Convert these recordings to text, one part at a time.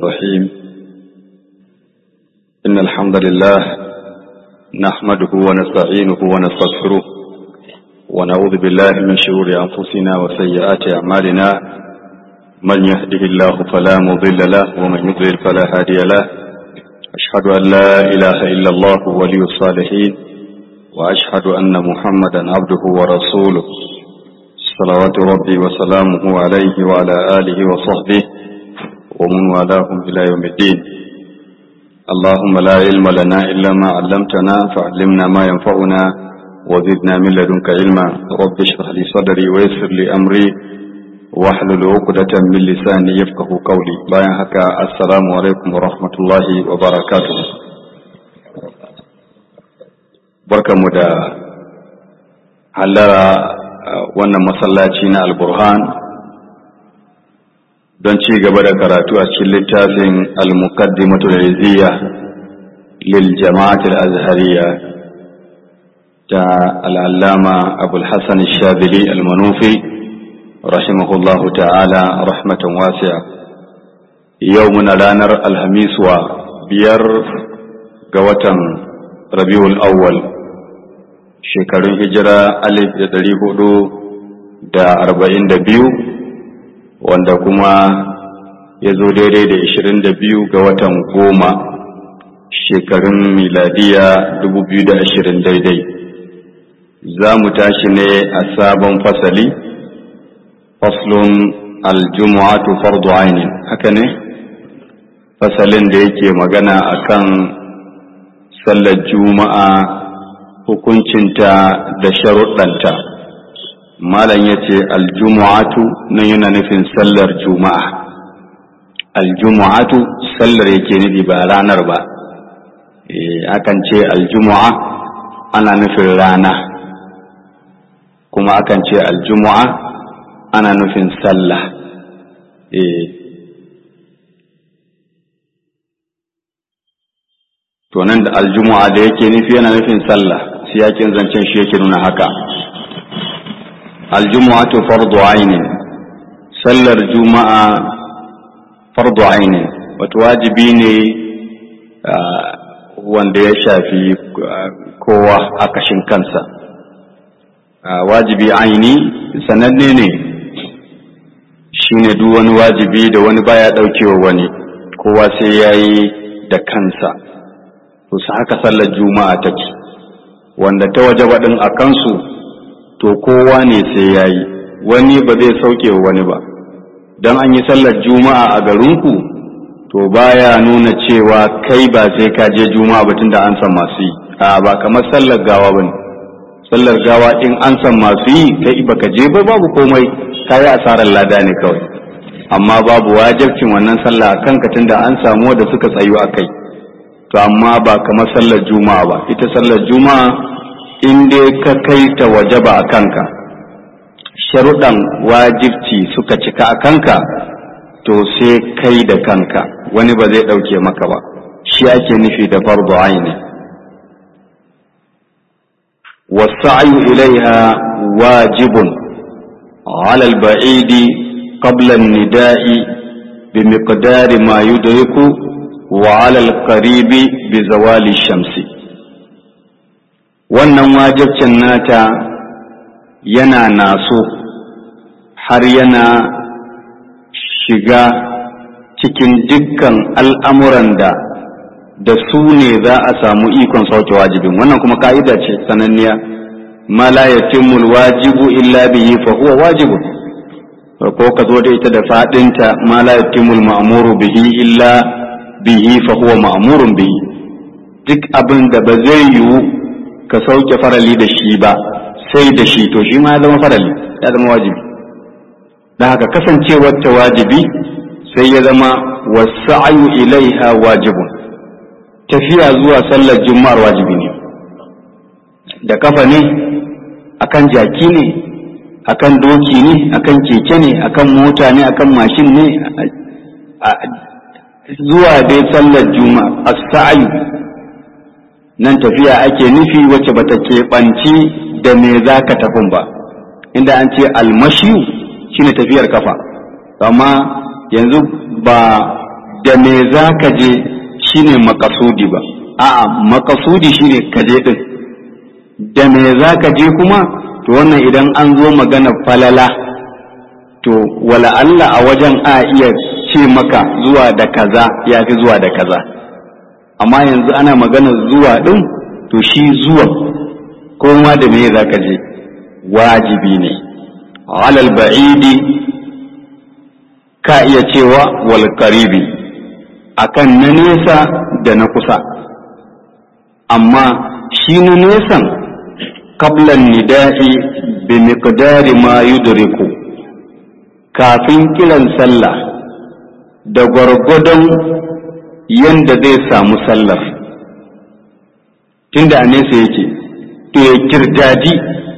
الرحيم إن الحمد لله نحمده ونستعينه ونستغفره ونعوذ بالله من شرور أنفسنا وسيئات أعمالنا من يهده الله فلا مضل له ومن يضلل فلا هادي له أشهد أن لا إله إلا الله ولي الصالحين وأشهد أن محمدا عبده ورسوله صلوات ربي وسلامه عليه وعلى آله وصحبه ومن والاهم إلى يوم الدين اللهم لا علم لنا إلا ما علمتنا فعلمنا ما ينفعنا وزدنا من لدنك علما رب اشرح لي صدري ويسر لي أمري واحلل عقدة من لساني يفقه قولي باين هكا السلام عليكم ورحمة الله وبركاته بركة مدى hallara wannan masallaci na alburhan don ci gaba da karatu a cikin littafin al-muqaddimatu al-izziya lil jama'at al-azhariya ta al-allama abul hasan al-shadili al-manufi rahimahullahu ta'ala rahmatan wasi'a yau muna ranar alhamis wa biyar ga watan rabiul awwal shekarun hijira alif da ɗari hudu da arba'in da biyu wanda kuma ya zo daidai da ishirin da biyu ga watan goma shekarun miladiya dubu biyu da ashirin daidai za mu tashi ne a sabon fasali faslun aljumu'atu fardu ainin haka ne fasalin da yake magana akan sallar juma'a hukuncinta da sharuɗanta malam ya ce aljumu'atu nan yana nufin sallar juma'a aljumu'atu sallar yake nufi ba ranar ba akan ce aljumu'a ana nufin rana kuma akan ce aljumu'a ana nufin sallah to nan da aljumu'a da yake nufi yana nufin sallah siyakin zancen shi yake nuna haka aljumu'atu fardu ainin sallar juma'a fardu ainin wato wajibi ne wanda ya shafi kowa a kashin kansa wajibi aini sananne ne shine duk wani wajibi da wani baya daukewa wani kowa sai yayi da kansa to su haka sallar juma'a take wanda ta waje baɗin a kansu to kowa ne sai ya yi wani ba zai sauke wani ba don an yi sallar juma'a a garinku to baya nuna cewa kai ba sai ka je juma'a batun da an san masu yi a ba kamar sallar gawa ba ne sallar gawa in an san masu yi kai baka je ba babu komai ka yi asarar lada ne kawai amma babu wajibcin wannan sallah a kanka tunda an samu wanda suka tsayu a kai to amma ba kamar sallar juma'a ba ita sallar juma'a in dai ka kai ta wajaba a kanka sharuɗan wajibci suka cika a kanka to sai kai da kanka wani ba zai ɗauke maka ba shi ake nufi da fardu aini wasa'yu ilaiha wajibun ala al-ba'idi qabla an-nida'i bimiqdari ma yudriku وعلى القريب بزوال الشمس wannan wajibcin nata yana naso har yana shiga cikin dukkan al'amuran da da su ne za a samu ikon sauke wajibin wannan kuma ka'ida ce sananniya ma la yatimul wajibu illa bihi fa huwa wajibun ko ka zo da ita da fadinta ma la yatimul ma'muru bihi illa bihi fa huwa ma'murun bihi duk abin da ba zai yiwu ka sauke farali da shi ba sai da shi to shi ma ya zama farali ya zama wajibi da haka kasancewar ta wajibi sai ya zama wasa'ayu ilaiha wajibun tafiya zuwa sallar juma'ar wajibi ne da kafa ne akan jaki ne akan doki ne akan keke ne akan mota ne akan mashin ne zuwa dai sallar juma'a as-sa'yu nan tafiya ake nufi wacce bata keɓanci da me za ka tafin ba inda an ce almashiyu shine tafiyar kafa amma yanzu ba da me za ka je shine makasudi ba a'a makasudi shine ka je din da me za ka je kuma to wannan idan an zo magana falala to wala Allah a wajen a iya ce maka zuwa da kaza ya fi zuwa da kaza amma yanzu ana magana zuwa din to shi zuwa koma da me za ka je wajibi ne alal ba'idi ka iya cewa wal qaribi akan na nesa da na kusa amma shi na nesan qablan nida'i bi miqdari ma yudriku kafin kiran sallah da gwargwadon yanda zai samu sallar tunda a nesa yake to ya kirdadi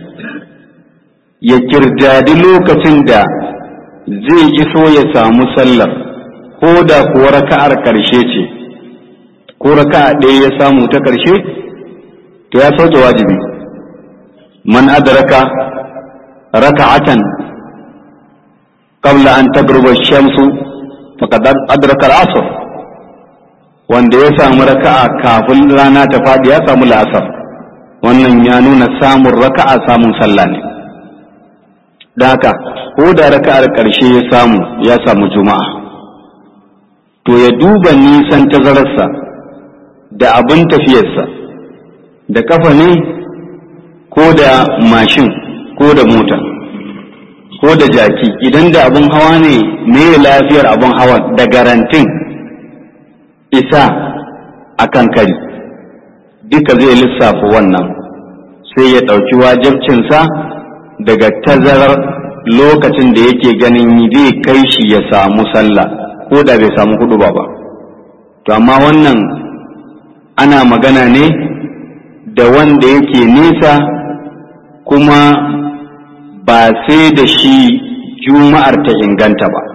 ya kirdadi lokacin da zai iso ya samu sallar ko da kuwa raka'ar ƙarshe ce ko raka'a ɗaya ya samu ta ƙarshe to ya sauke wajibi man adraka raka'atan qabla an tagruba shamsu faqad adraka al-asr wanda ya samu raka'a kafin rana ta faɗi ya samu la'asar wannan ya nuna samun raka'a samun sallah ne da haka ko da raka'ar ƙarshe ya samu ya samu juma'a to ya duba nisan tazararsa da abin tafiyarsa da kafa ne ko da mashin ko da mota ko da jaki idan da abin hawa ne me lafiyar abin hawa da garantin isa a kan kari duka zai lissafa wannan sai ya ɗauki wajibcinsa daga tazarar lokacin da yake ganin zai kai shi ya samu sallah ko da bai samu hudu ba ba to amma wannan ana magana ne da wanda yake nesa kuma ba sai da shi juma'ar ta inganta ba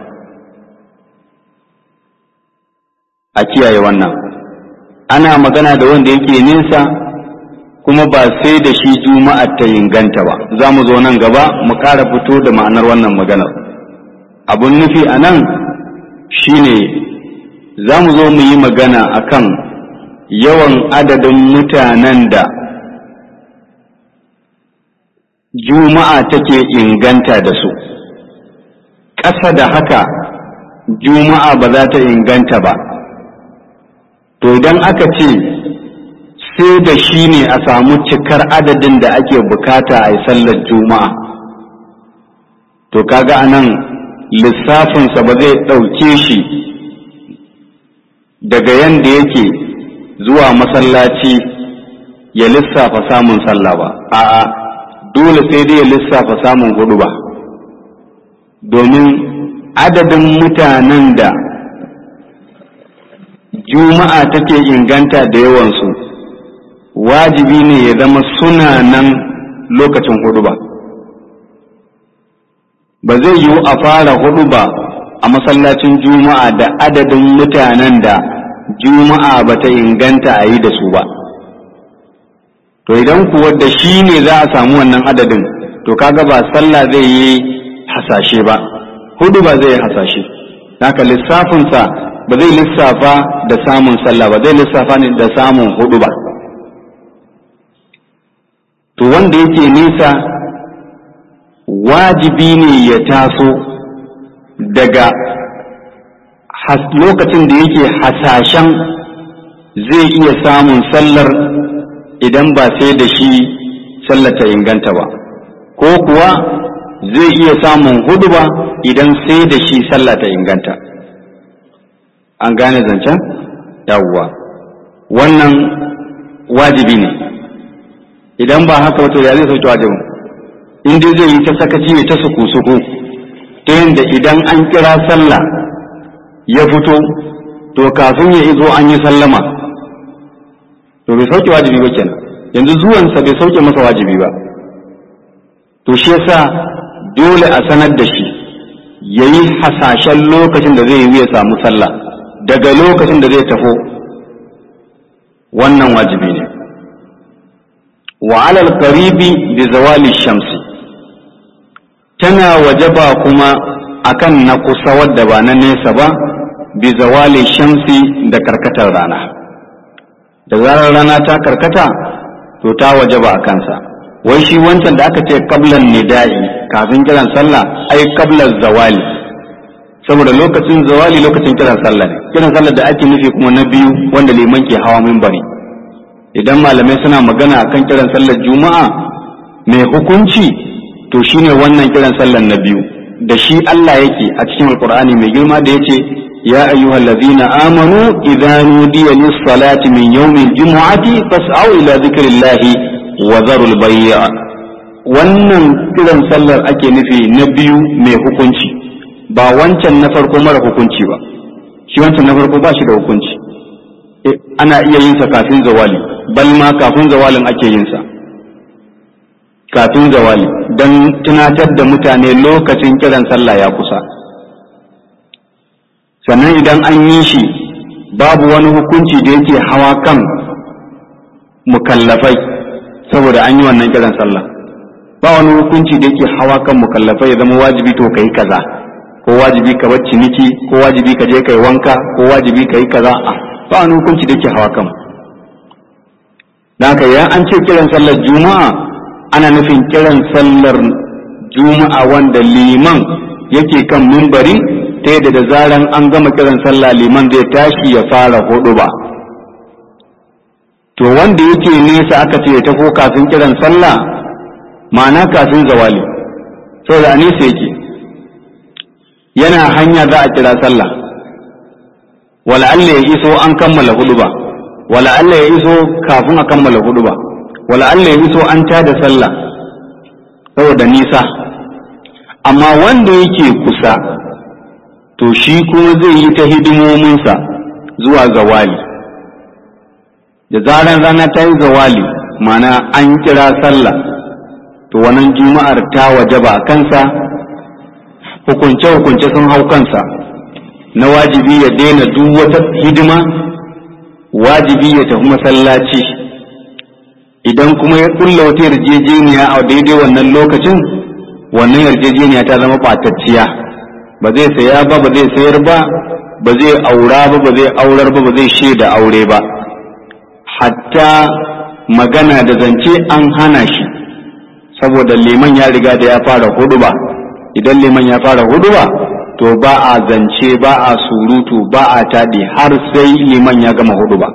a kiyaye wannan ana magana da wanda yake nesa kuma ba sai da shi juma'ar ta inganta ba za mu zo nan gaba mu ƙara fito da ma'anar wannan maganar abun nufi a nan shine za mu zo mu yi magana akan yawan adadin mutanen da juma'a take inganta da su ƙasa da haka juma'a ba za ta inganta ba to idan aka ce sai da shi ne a samu cikar adadin da ake bukata a yi sallar juma'a to kaga anan lissafinsa ba zai ɗauke shi daga yanda yake zuwa masallaci ya lissafa samun sallah ba a'a dole sai dai ya lissafa samun hudu ba domin adadin mutanen da juma'a take inganta da yawansu wajibi ne ya zama suna nan lokacin hudu ba ba zai yiwu a fara hudu ba a masallacin juma'a da adadin mutanen da juma'a ba ta inganta a yi da su ba to idan kuwa da shi ne za a samu wannan adadin to kaga ba sallah zai yi hasashe ba hudu ba zai yi hasashe haka lissafinsa ba zai lissafa da samun sallah ba zai lissafa ne da samun hudu ba to wanda yake nisa wajibi ne ya taso daga lokacin da yake hasashen zai iya samun sallar idan ba sai da shi sallar ta inganta ba ko kuwa zai iya samun hudu ba idan sai da shi sallah ta inganta an gane zancen yawwa wannan wajibi ne idan ba haka wato ya zai sauke wajibin in dai zai yi ta sakaci ne ta suku-suku ta yadda idan an kira sallah ya fito to kafin ya izo an yi sallama to bai sauke wajibi ba kenan yanzu zuwansa bai sauke masa wajibi ba to shi yasa dole a sanar da shi ya yi hasashen lokacin da zai yi ya samu sallah daga lokacin da zai tafo wannan wajibi ne wa alal qaribi bi zawali shamsi tana wajaba kuma akan na kusa wadda ba na nesa ba bi zawali shamsi da karkatar rana da zarar rana ta karkata to ta wajaba a kansa wai shi wancan da aka ce kablan nida'i kafin kiran sallah ai kablan zawali saboda lokacin zawali lokacin kiran sallah ne kiran sallah da ake nufi kuma na biyu wanda liman ke hawa minbari idan malamai suna magana akan kiran sallar juma'a mai hukunci to shine wannan kiran sallar na biyu da shi Allah yake a cikin alkur'ani mai girma da yace ya ayyuhal ladzina amanu idza nudiya lis salati min yawmil jumu'ati fas'au ila dhikrillahi wa dharul bay'a wannan kiran sallar ake nufi na biyu mai hukunci ba wancan na farko mara hukunci ba shi wancan na farko ba shi da hukunci ana iya yin sa kafin zawali bal ma kafin zawalin ake yin sa kafin zawali don tunatar da mutane lokacin kiran sallah ya kusa sannan idan an yi shi babu wani hukunci da yake hawa kan mukallafai saboda an yi wannan kiran sallah ba wani hukunci da yake hawa kan mukallafai ya zama wajibi to kai kaza ko wajibi ka bar ciniki ko wajibi ka je kai wanka ko wajibi ka yi kaza a ba wani hukunci da yake hawa kan da haka ya an ce kiran sallar juma'a ana nufin kiran sallar juma'a wanda liman yake kan mimbari ta yadda da zaran an gama kiran sallah liman zai tashi ya fara hudu ba to wanda yake nesa aka ce ya tafi kafin kiran sallah ma'ana kafin zawali saboda a nesa yake yana hanya za a kira sallah wala Allah ya iso an kammala hudu ba wala Allah ya iso kafin a kammala hudu ba wala Allah ya iso an tada sallah saboda nisa amma wanda yake kusa to shi kuma zai yi ta hidimominsa zuwa zawali da zaran rana ta yi zawali mana an kira sallah to wannan juma'ar ta wajaba kansa hukunce-hukunce sun hau kansa na wajibi ya daina duk wata hidima wajibi ya tafi masallaci idan kuma ya kulla wata yarjejeniya a daidai wannan lokacin wannan yarjejeniya ta zama ɓatacciya ba zai saya ba ba zai sayar ba ba zai aura ba ba zai aurar ba ba zai shaida aure ba hatta magana da zance an hana shi saboda liman ya riga da ya fara hudu ba idan liman ya fara hudu ba to ba a zance ba a surutu ba a taɗi har sai liman ya gama hudu ba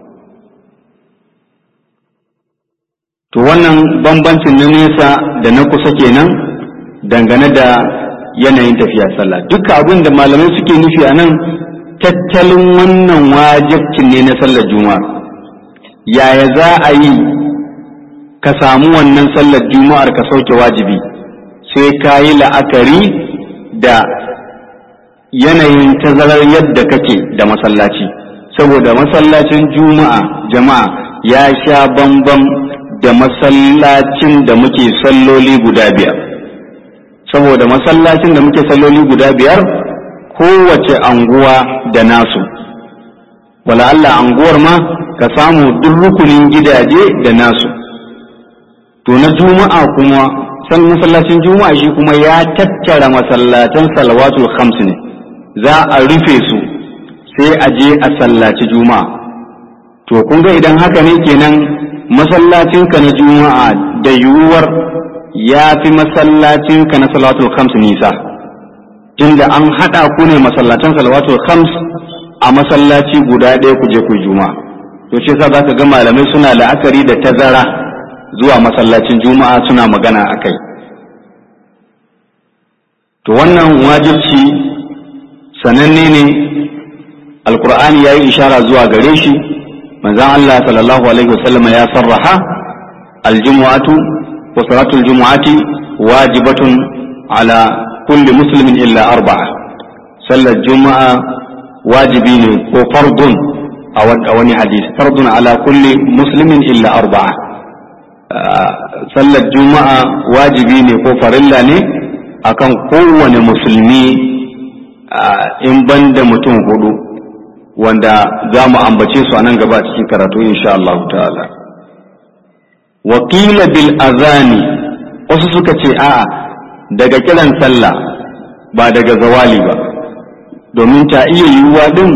to wannan bambancin na nesa da na kusa kenan dangane da yanayin tafiya sallah duka abin da malamai suke nufi a nan tattalin wannan wajibcin ne na sallar juma'a yaya za a yi ka samu wannan sallar juma'ar ka sauke wajibi sai ka yi la'akari da yanayin tazarar yadda kake da masallaci saboda masallacin juma'a jama'a ya sha bambam da masallacin da muke salloli guda biyar saboda masallacin da muke salloli guda biyar kowace anguwa da nasu wala Allah anguwar ma ka samu duk rukunin gidaje da nasu to na juma'a kuma san masallacin juma'a shi kuma ya tattara masallatan salawatul khams ne za a rufe su sai a je a sallaci juma'a to kun ga idan haka ne kenan masallacinka na juma'a da yiwuwar ya fi masallacinka na salawatul khams nisa tunda an haɗa ku ne masallatan salawatul khams a masallaci guda ɗaya ku je ku juma'a to shi yasa zaka ga malamai suna la'akari da tazara zuwa masallacin juma'a suna magana akai to wannan wajibci sananne ne alkur'ani ya yi ishara zuwa gare shi manzan Allah sallallahu alaihi wasallam ya sarraha aljumu'atu wa salatul jumu'ati wajibatun ala kulli muslimin illa arba'a sallar juma'a wajibi ne ko fardun a wani hadisi fardun ala kulli muslimin illa arba'a sallar juma'a wajibi ne ko farilla ne akan kowane musulmi in ban da mutum hudu wanda za mu ambace su a nan gaba cikin karatu insha Allah ta'ala wakila bil azani wasu suka ce a'a daga kiran sallah ba daga zawali ba domin ta iya yiwuwa din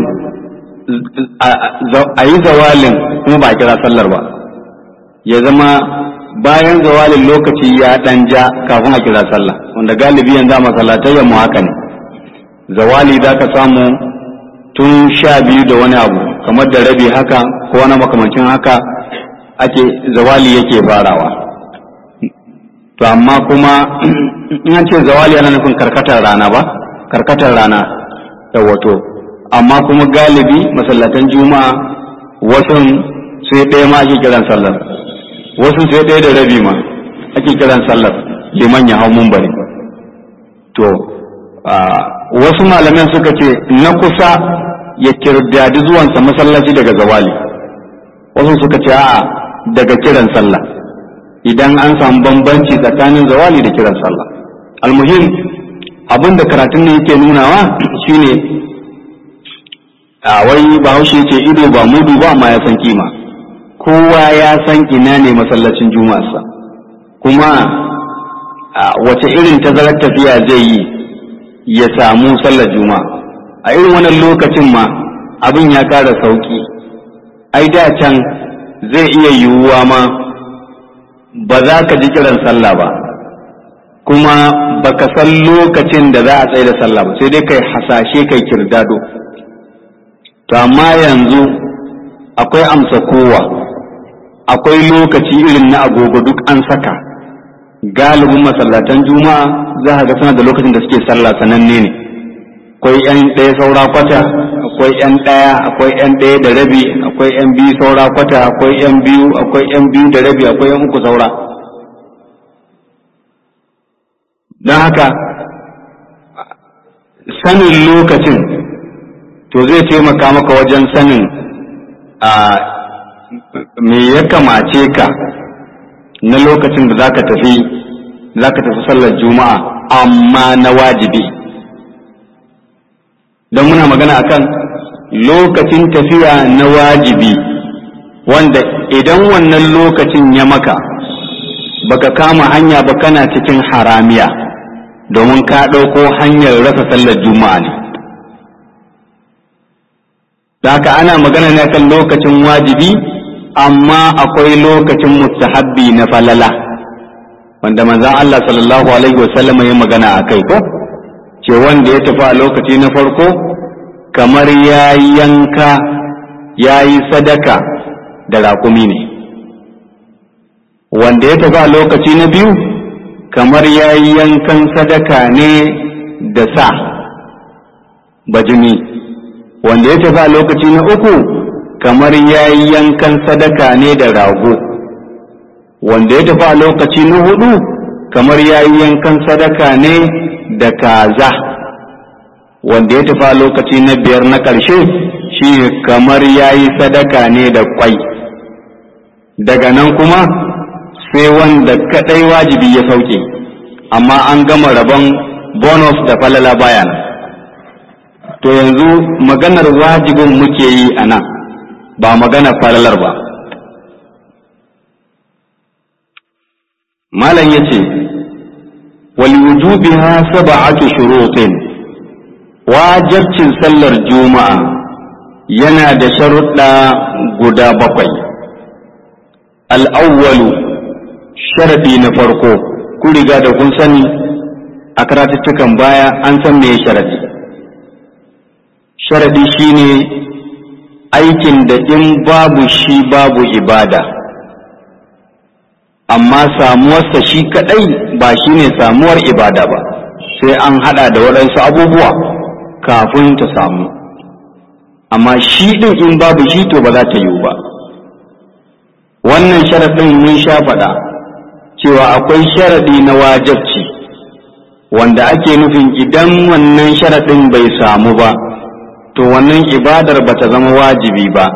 a yi zawalin kuma ba a kira sallar ba ya zama bayan zawalin lokaci ya ɗan ja kafin a kira sallah wanda galibi yanzu a masallatai mu haka ne zawali za ka samu tun sha biyu da wani abu kamar da rabi haka ko wani makamancin haka ake zawali yake farawa to amma kuma in an ce zawali yana nufin karkatar rana ba karkatar rana da wato amma kuma galibi masallatan juma'a wasu sai ɗaya ma ake kiran sallar wasu sai ɗaya da rabi ma ake kiran sallar liman ya hau mumbari to wasu malaman suka ce na kusa ya kirdadi zuwansa masallaci daga zawali wasu suka ce a'a daga kiran sallah idan an samu bambanci tsakanin zawali da kiran sallah almuhim abin da karatun ne yake nunawa shine a wai bahaushe ce ido ba mudu ba amma ya san kima kowa ya san ina ne masallacin juma'arsa kuma wace irin tazarar tafiya zai yi ya samu sallar juma'a a irin wannan lokacin ma abin ya ƙara sauƙi ai da can zai iya yiwuwa ma ba za ka ji kiran sallah ba kuma baka san lokacin da za a tsaye da sallah ba sai dai kai hasashe kai kirdado to amma yanzu akwai amsa kowa akwai lokaci irin na agogo duk an saka galibin masallatan juma'a za ka ga suna da lokacin da suke sallah sananne ne akwai yan ɗaya saura kwata akwai yan ɗaya akwai yan ɗaya da rabi akwai yan biyu saura kwata akwai yan biyu akwai yan biyu da rabi akwai yan uku saura don haka sanin lokacin to zai taimaka maka wajen sanin a me ya kamace ka na lokacin da zaka tafi zaka tafi sallar juma'a amma na wajibi don muna magana akan lokacin tafiya na wajibi wanda idan wannan lokacin ya maka baka kama hanya ba kana cikin haramiya domin ka ɗauko hanyar rasa sallar juma'a ne haka ana magana ne kan lokacin wajibi amma akwai lokacin mustahabbi na falala wanda manzon Allah sallallahu alaihi wasallam ya magana a kai ko ce wanda ya tafi a lokaci na farko kamar ya yanka ya yi sadaka da raƙumi ne wanda ya tafi a lokaci na biyu kamar ya yi yankan sadaka ne da sa bajini wanda ya tafi a lokaci na uku kamar ya yi yankan sadaka ne da rago wanda ya tafi a lokaci na hudu kamar ya yi yankan sadaka ne da kaza wanda ya tafi a lokaci na biyar na ƙarshe shi kamar ya yi sadaka ne da kwai daga nan kuma sai wanda kadai wajibi ya sauke amma an gama rabon bonus da falala bayan to yanzu maganar wajibin muke yi a nan ba maganar falalar ba malam ya ce walwujubiha sab'atu shurutin wajibcin sallar juma'a yana da sharuɗa guda bakwai al'awwalu sharaɗi na farko ku riga da kun sani a karatuttukan baya an san me sharaɗi sharaɗi shine aikin da in babu shi babu ibada amma samuwarsa shi kaɗai ba shine samuwar ibada ba sai an haɗa da waɗansu abubuwa kafin ta samu amma shi ɗin in babu shi to ba za ta yiwu ba wannan sharaɗin mun sha faɗa cewa akwai sharaɗi na wajabci wanda ake nufin idan wannan sharaɗin bai samu ba to wannan ibadar ba ta zama wajibi ba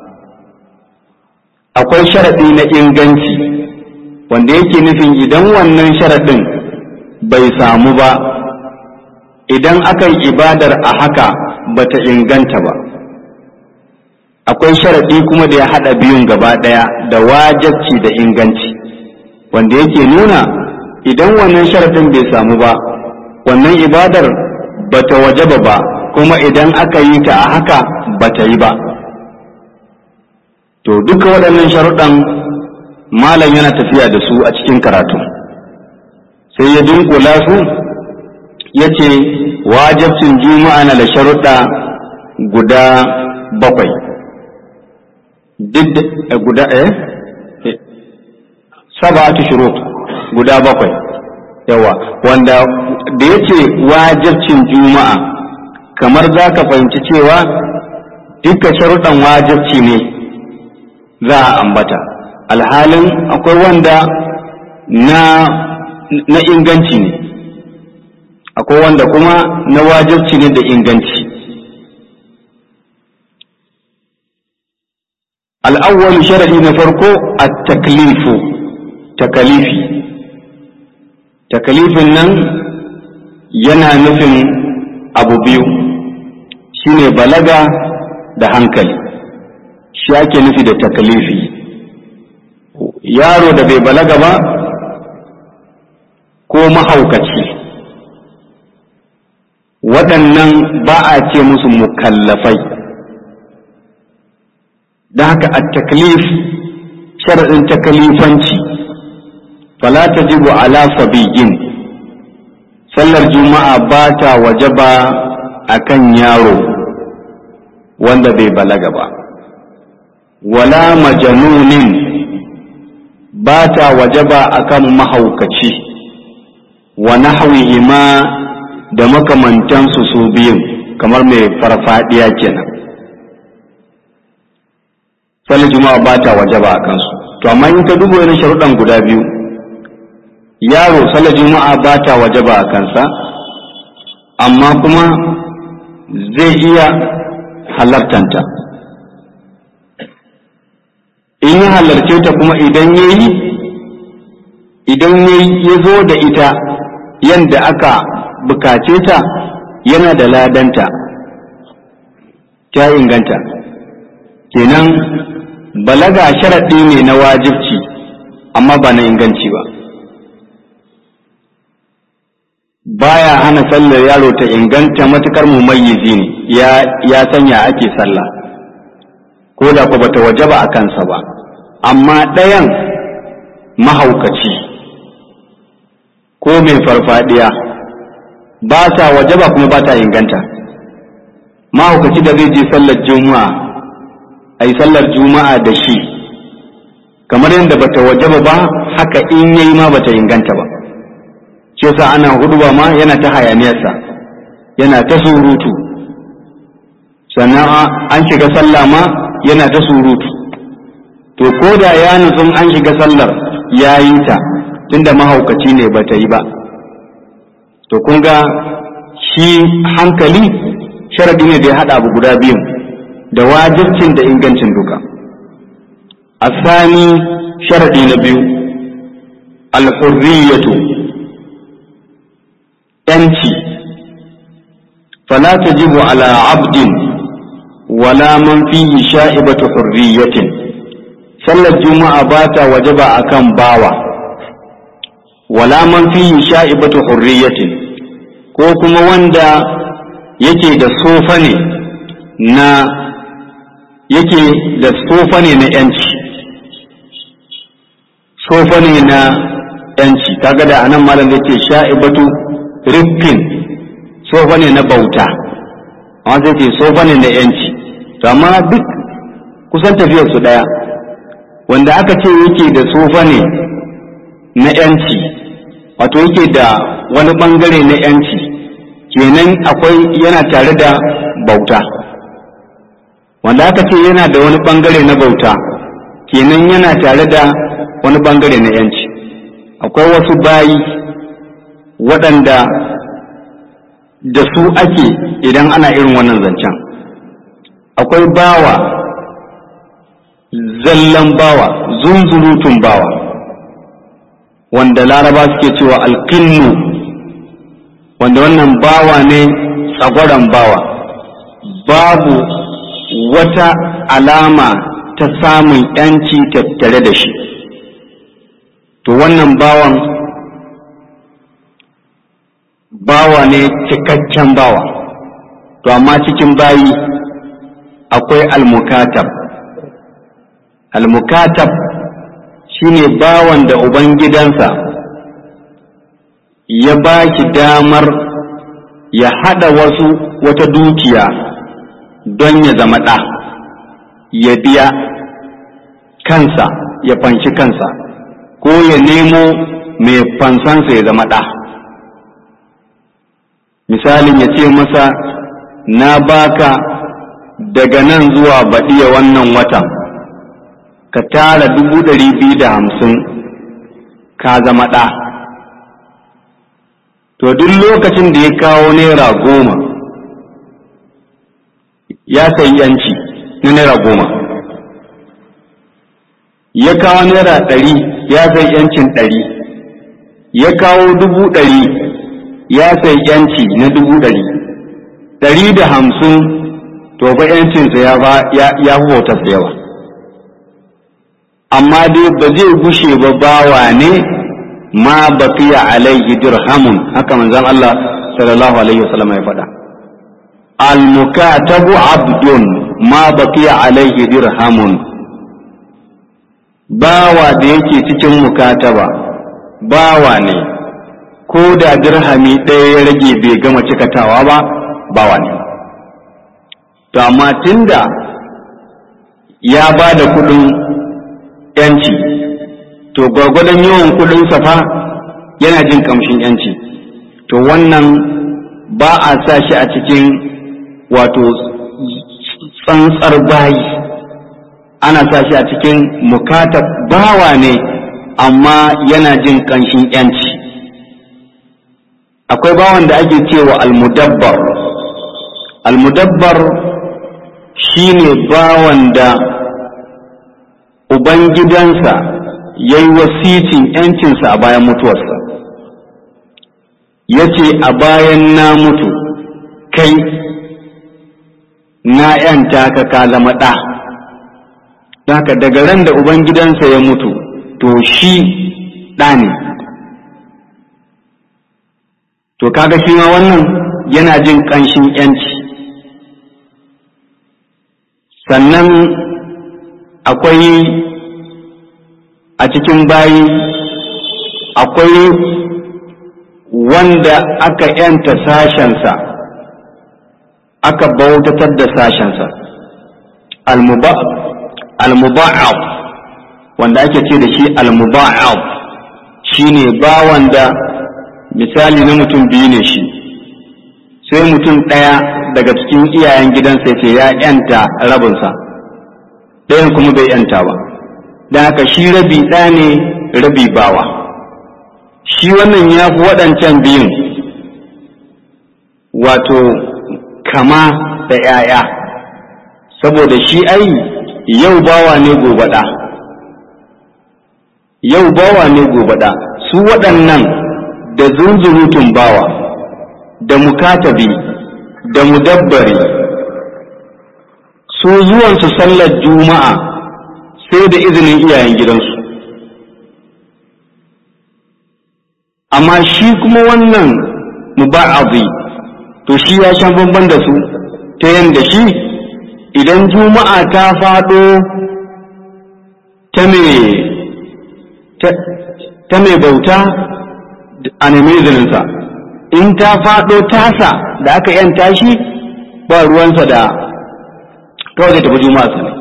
akwai sharaɗi na inganci wanda yake nufin idan wannan sharaɗin bai samu ba idan aka yi ibadar a haka ba ta inganta ba akwai sharaɗi kuma da ya haɗa biyun gaba ɗaya da wajabci da inganci wanda yake nuna idan wannan sharaɗin bai samu ba wannan ibadar ba ta wajaba ba ko kuma idan aka yi ta a haka ba ta yi ba to duka waɗannan sharuɗan malam yana tafiya da su a cikin karatu sai ya dunkula su ya ce wajabcin juma'a na da sharuɗa guda bakwai duk guda eh saba'atu shurut guda bakwai yawa wanda da yace wajibcin juma'a kamar za ka fahimci cewa duka sharuɗan wajibci ne za a ambata alhalin akwai wanda na na inganci ne akwai wanda kuma na wajibci ne da inganci al'awwal sharadi na farko at-taklifu takalifi takalifin nan yana nufin abu biyu shine balaga da hankali shi ake nufi da takalifi yaro da bai balaga ba ko mahaukaci waɗannan ba a ce musu mukallafai da haka a taklif sharaɗin takalifanci fala tajibu ala sabiyin sallar juma'a ba ta wajaba akan yaro wanda bai balaga ba wala majanunin ba ta wajaba akan mahaukaci wa nahwihima da makamantansu su biyun kamar mai farfadiya kenan sallar juma'a ba ta wajaba a kansu to amma in ka duba wani sharuɗan guda biyu yaro sallar juma'a ba ta wajaba a kansa amma kuma zai iya halartanta in ya halarce ta kuma idan ya yi idan ya zo da ita yadda aka bukace ta yana da ladanta ta inganta kenan balaga sharaɗi ne na wajibci amma ba na inganci ba baya hana sallar yaro ta inganta matukar mumayyizi ne ya ya sanya ake sallah ko da ko bata wajaba a kansa ba amma ɗayan mahaukaci ko mai farfadiya ba ta wajaba kuma ba ta inganta mahaukaci da zai je sallar juma'a a yi sallar juma'a da shi kamar yadda bata wajaba ba haka in yayi ma bata inganta ba shi yasa ana huduba ma yana ta hayaniyarsa yana ta surutu sannan an shiga sallah ma yana ta surutu to ko da ya nutsun an shiga sallar ya yi ta tunda mahaukaci ne bata yi ba to kun ga shi hankali sharadi ne da ya haɗa abu guda biyun da wajibcin da ingancin duka asani sharadi na biyu alhurriyatu yanci fala tajibu ala abdin wala man fihi sha'ibatu hurriyatin sallar juma'a ba ta wajaba akan bawa wala man fihi sha'ibatu hurriyatin ko kuma wanda yake da sofa ne na yake da sofa ne na yanci sofa ne na yanci kaga da anan malam zai ce sha'ibatu riffin sofa ne na bauta amma sai ce sofa ne na yanci to amma duk kusan tafiyar su daya wanda aka ce yake da sofa ne na yanci wato yake da wani bangare na yanci kenan akwai yana tare da bauta wanda aka ce yana da wani bangare na bauta kenan yana tare da wani bangare na yanci akwai wasu bayi waɗanda da su ake idan ana irin wannan zancen akwai bawa zallan bawa zunzurutun bawa wanda laraba suke cewa alkinnu wanda wannan bawa ne tsagwaron bawa babu wata alama ta samun yanci tattare da shi to wannan bawan bawa ne cikakken bawa to amma cikin bayi akwai almukatab almukatab shine bawan da ubangidansa ya ba shi damar ya haɗa wasu wata dukiya don ya zama ɗa ya biya kansa ya fanshi kansa ko ya nemo mai fansansa ya zama ɗa misalin ya ce masa na baka daga nan zuwa baɗiya wannan watan ka tara dubu ɗari biyu da hamsin ka zama ɗa to duk lokacin da ya kawo naira goma ya sayi yanci na naira goma ya kawo naira ɗari ya sayi yancin ɗari ya kawo dubu ɗari ya sayi yanci na dubu ɗari ɗari da hamsin to fa yancinsa ya ya fi bautarsa yawa amma dai ba zai gushe ba bawa ne ma baqiya alaihi dirhamun haka manzon Allah sallallahu alaihi wasallam ya faɗa al mukatabu abdun ma baqiya alaihi dirhamun bawa da yake cikin mukataba bawa ne ko da dirhami ɗaya ya rage bai gama cikatawa ba bawa ne to amma tunda ya ba da kuɗin yanci to gwargwadon yawan kudin safa yana jin kamshin yanci to wannan ba a sa shi a cikin wato tsantsar bayi ana sa shi a cikin mukatab bawa ne amma yana jin kanshin yanci akwai bawan da ake cewa almudabbar almudabbar shine bawan da Ubangidansa ya yi wasicin ‘yancinsa a bayan mutuwarsa, ya ce a bayan na mutu kai na ‘yanta ka ka zama ɗa, haka daga ran da Ubangidansa ya mutu to shi ɗa ne. To kaga shi ma wannan yana jin ƙanshin ‘yanci. Sannan akwai a cikin bayi akwai wanda aka yanta sashensa aka bautatar da sashensa almuba'ab wanda ake ce da shi almuba'ab shine bawan da misali na mutum biyu ne shi sai mutum ɗaya daga cikin iyayen gidansa ce ya yanta rabinsa ɗayan kuma bai yanta ba da haka shi rabi ɗa ne rabi bawa shi wannan ya fi waɗancan biyun wato kama da ‘ya'ya saboda shi ai yau bawa ne gobe ɗa yau bawa ne gobe ɗa su waɗannan da zunzurutun bawa da mukatabi da mudabbari su zuwansu sallar juma'a sai da izinin iyayen gidansu amma shi kuma wannan muba'azi to shi ya shan bamban da su ta yadda shi idan juma'a ta faɗo ta mai bauta a nemi izininsa in ta faɗo tasa da aka yanta shi ba ruwansa da kawai zai tafi juma'a ne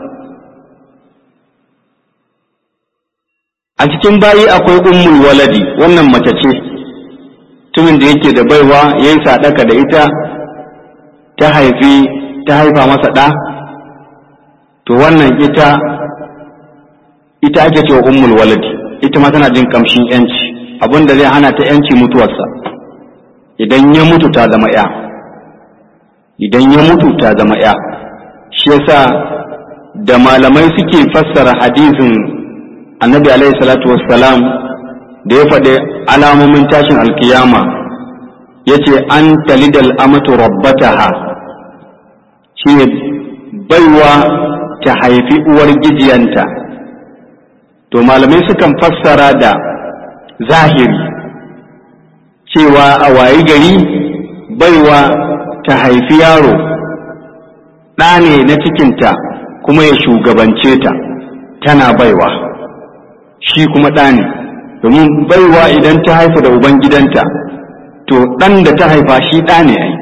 a cikin bayi akwai ummul waladi wannan mace ce tumin da yake da baiwa ya yi sadaka da ita ta haifi ta haifa masa ɗa to wannan ita ita ake cewa ummul waladi ita ma tana jin kamshin yanci abin da zai hana ta yanci mutuwarsa idan ya mutu ta zama ya idan ya mutu ta zama ya shi yasa da malamai suke fassara hadisin annabi alaihi salatu wassalam da ya faɗi alamomin tashin alkiyama ya ce an talidal amatu rabbataha shi ne baiwa ta haifi uwar gijiyanta to malamai sukan fassara da zahiri cewa a wayi gari baiwa ta haifi yaro ɗa ne na cikinta kuma ya shugabance ta tana baiwa shi kuma ɗa ne domin baiwa idan ta haifa da ubangidanta to ɗan da ta haifa shi ɗa ne ai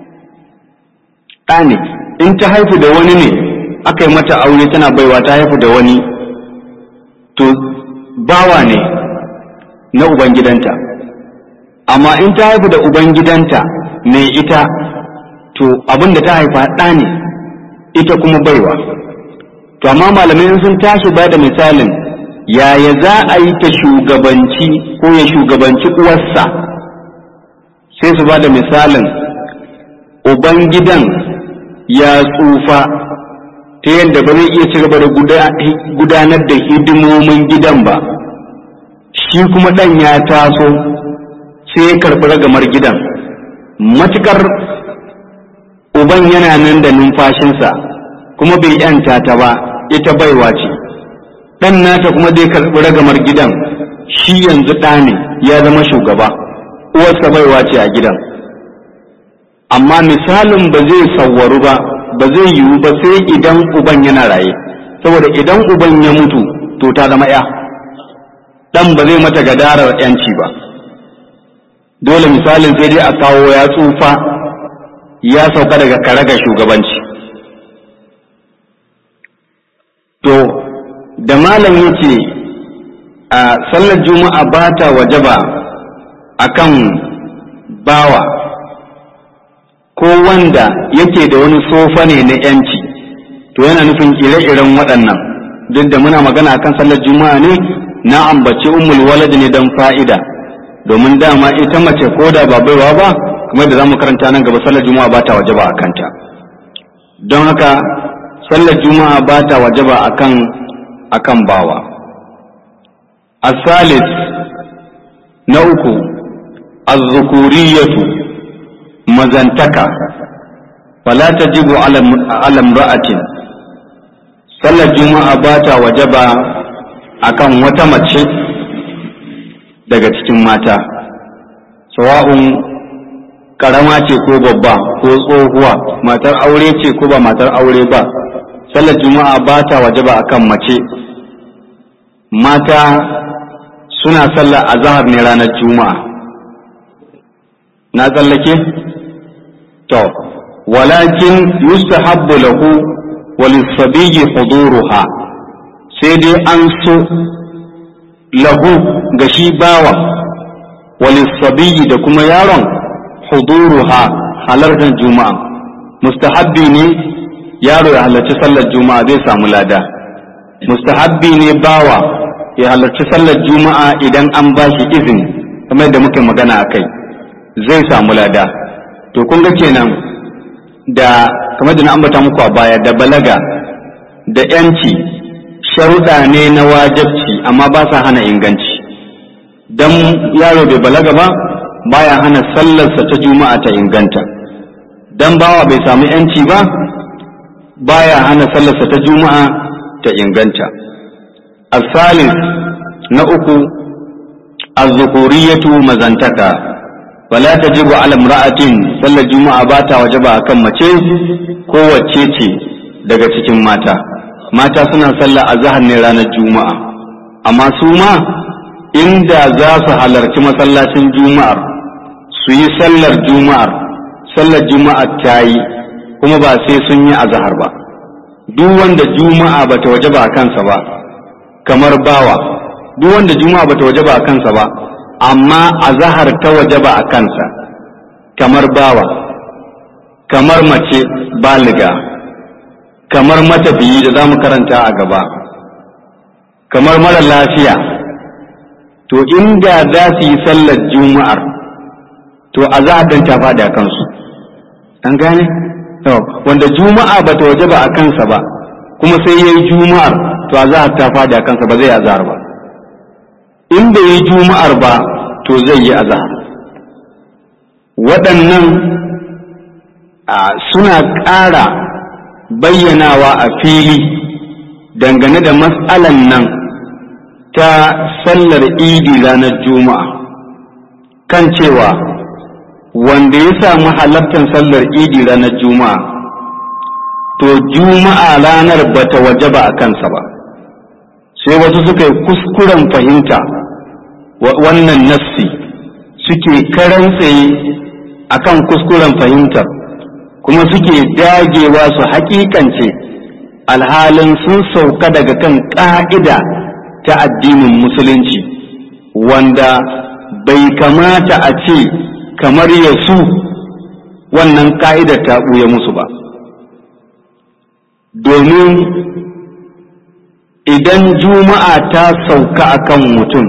ɗa ne in ta haifu da wani ne aka yi mata aure tana baiwa ta haifu da wani to bawa ne na ubangidanta amma in ta haifu da ubangidanta mai ita to abin da ta haifa ɗa ne ita kuma baiwa to amma malamai sun tashi ba da misalin yaya za a yi ta shugabanci ko ya shugabanci uwarsa sai su ba da misalin ubangidan ya tsufa ta yadda ba zai iya ci gaba da gudanar da hidimomin gidan ba shi kuma ɗan ya taso sai ya karɓi ragamar gidan matukar uban yana nan da numfashinsa kuma bai yanta ta ba ita baiwa ce ɗan nata kuma zai karɓi ragamar gidan shi yanzu ɗa ne ya zama shugaba uwarsa baiwa ce a gidan amma misalin ba zai sawwaru ba ba zai yiwu ba sai idan uban yana raye saboda idan uban ya mutu to ta zama ya ɗan ba zai mata gadarar yanci ba dole misalin sai dai a kawo ya tsufa ya sauka daga karagar shugabanci to da malam ya ce a sallar juma'a ba ta wajaba a kan bawa ko wanda yake da wani sofa ne na yanci to yana nufin ire-iren waɗannan duk da muna magana akan sallar juma'a ne na ambaci ummul walad ne don fa'ida domin dama ita mace ko da ba baiwa ba kamar da zamu karanta nan gaba sallar juma'a ba ta wajaba a kanta don haka sallar juma'a ba ta wajaba akan akan bawa asalis na uku azzukuriyatu mazantaka fala tajibu ala imra'atin sallar juma'a ba ta wajaba akan wata mace daga cikin mata sawa'un karama ce ko babba ko tsohuwa matar aure ce ko ba matar aure ba sallar juma'a ba ta wajaba akan mace mata suna sallar azahar ne ranar juma'a na tsallake to walakin yustahabbu lahu walisabiyyi huduruha sai dai an so lahu ga shi bawa walisabiyyi da kuma yaron huduruha halartar juma'a mustahabbi ne yaro ya halarci sallar juma'a zai samu lada mustahabbi ne bawa ya halarci sallar juma'a idan an ba shi izini kamar da muke magana a kai zai samu lada to kun ga kenan da kamar da na ambata muku a baya da balaga da yanci sharuɗa ne na wajabci amma ba sa hana inganci dan yaro bai balaga ba baya hana sallarsa ta juma'a ta inganta dan bawa bai samu yanci ba baya hana sallarsa ta juma'a ta inganta asalis na uku azzukuriyatu mazantaka wala tajibu ala imra'atin sallar juma'a ba ta wajaba akan mace ko wacce ce daga cikin mata mata suna sallar azhar ne ranar juma'a amma su ma inda za su halarci masallacin juma'ar su yi sallar juma'ar sallar juma'ar ta yi kuma ba sai sun yi azhar ba duk wanda juma'a bata wajaba a kansa ba kamar bawa duk wanda juma'a bata wajaba a kansa ba amma azhar ta wajaba a kansa kamar bawa kamar mace baliga kamar matafiyi da za mu karanta a gaba kamar mara lafiya to inda za su yi sallar juma'ar to azhar dan ta faɗi a kansu an gane wanda juma'a ba ta waje ba a kansa ba kuma sai ya yi juma'ar to azhar ta faɗi a kansa ba zai yi azhar ba in bai yi juma'ar ba to zai yi azhar waɗannan suna ƙara bayyanawa a fili dangane da matsalan nan ta sallar idi ranar juma'a kan cewa wanda ya samu halartar sallar idi ranar juma'a to juma'a ranar bata wajaba a kansa ba sai wasu suka yi kuskuren fahimta wannan nassi suke karan tsaye akan kuskuren fahimtar kuma suke dagewa su hakikance alhalin sun sauka daga kan ƙa'ida ta addinin musulunci wanda bai kamata a ce kamar ya su wannan ƙa'idar ta ɓuya musu ba domin idan juma'a ta sauka akan mutum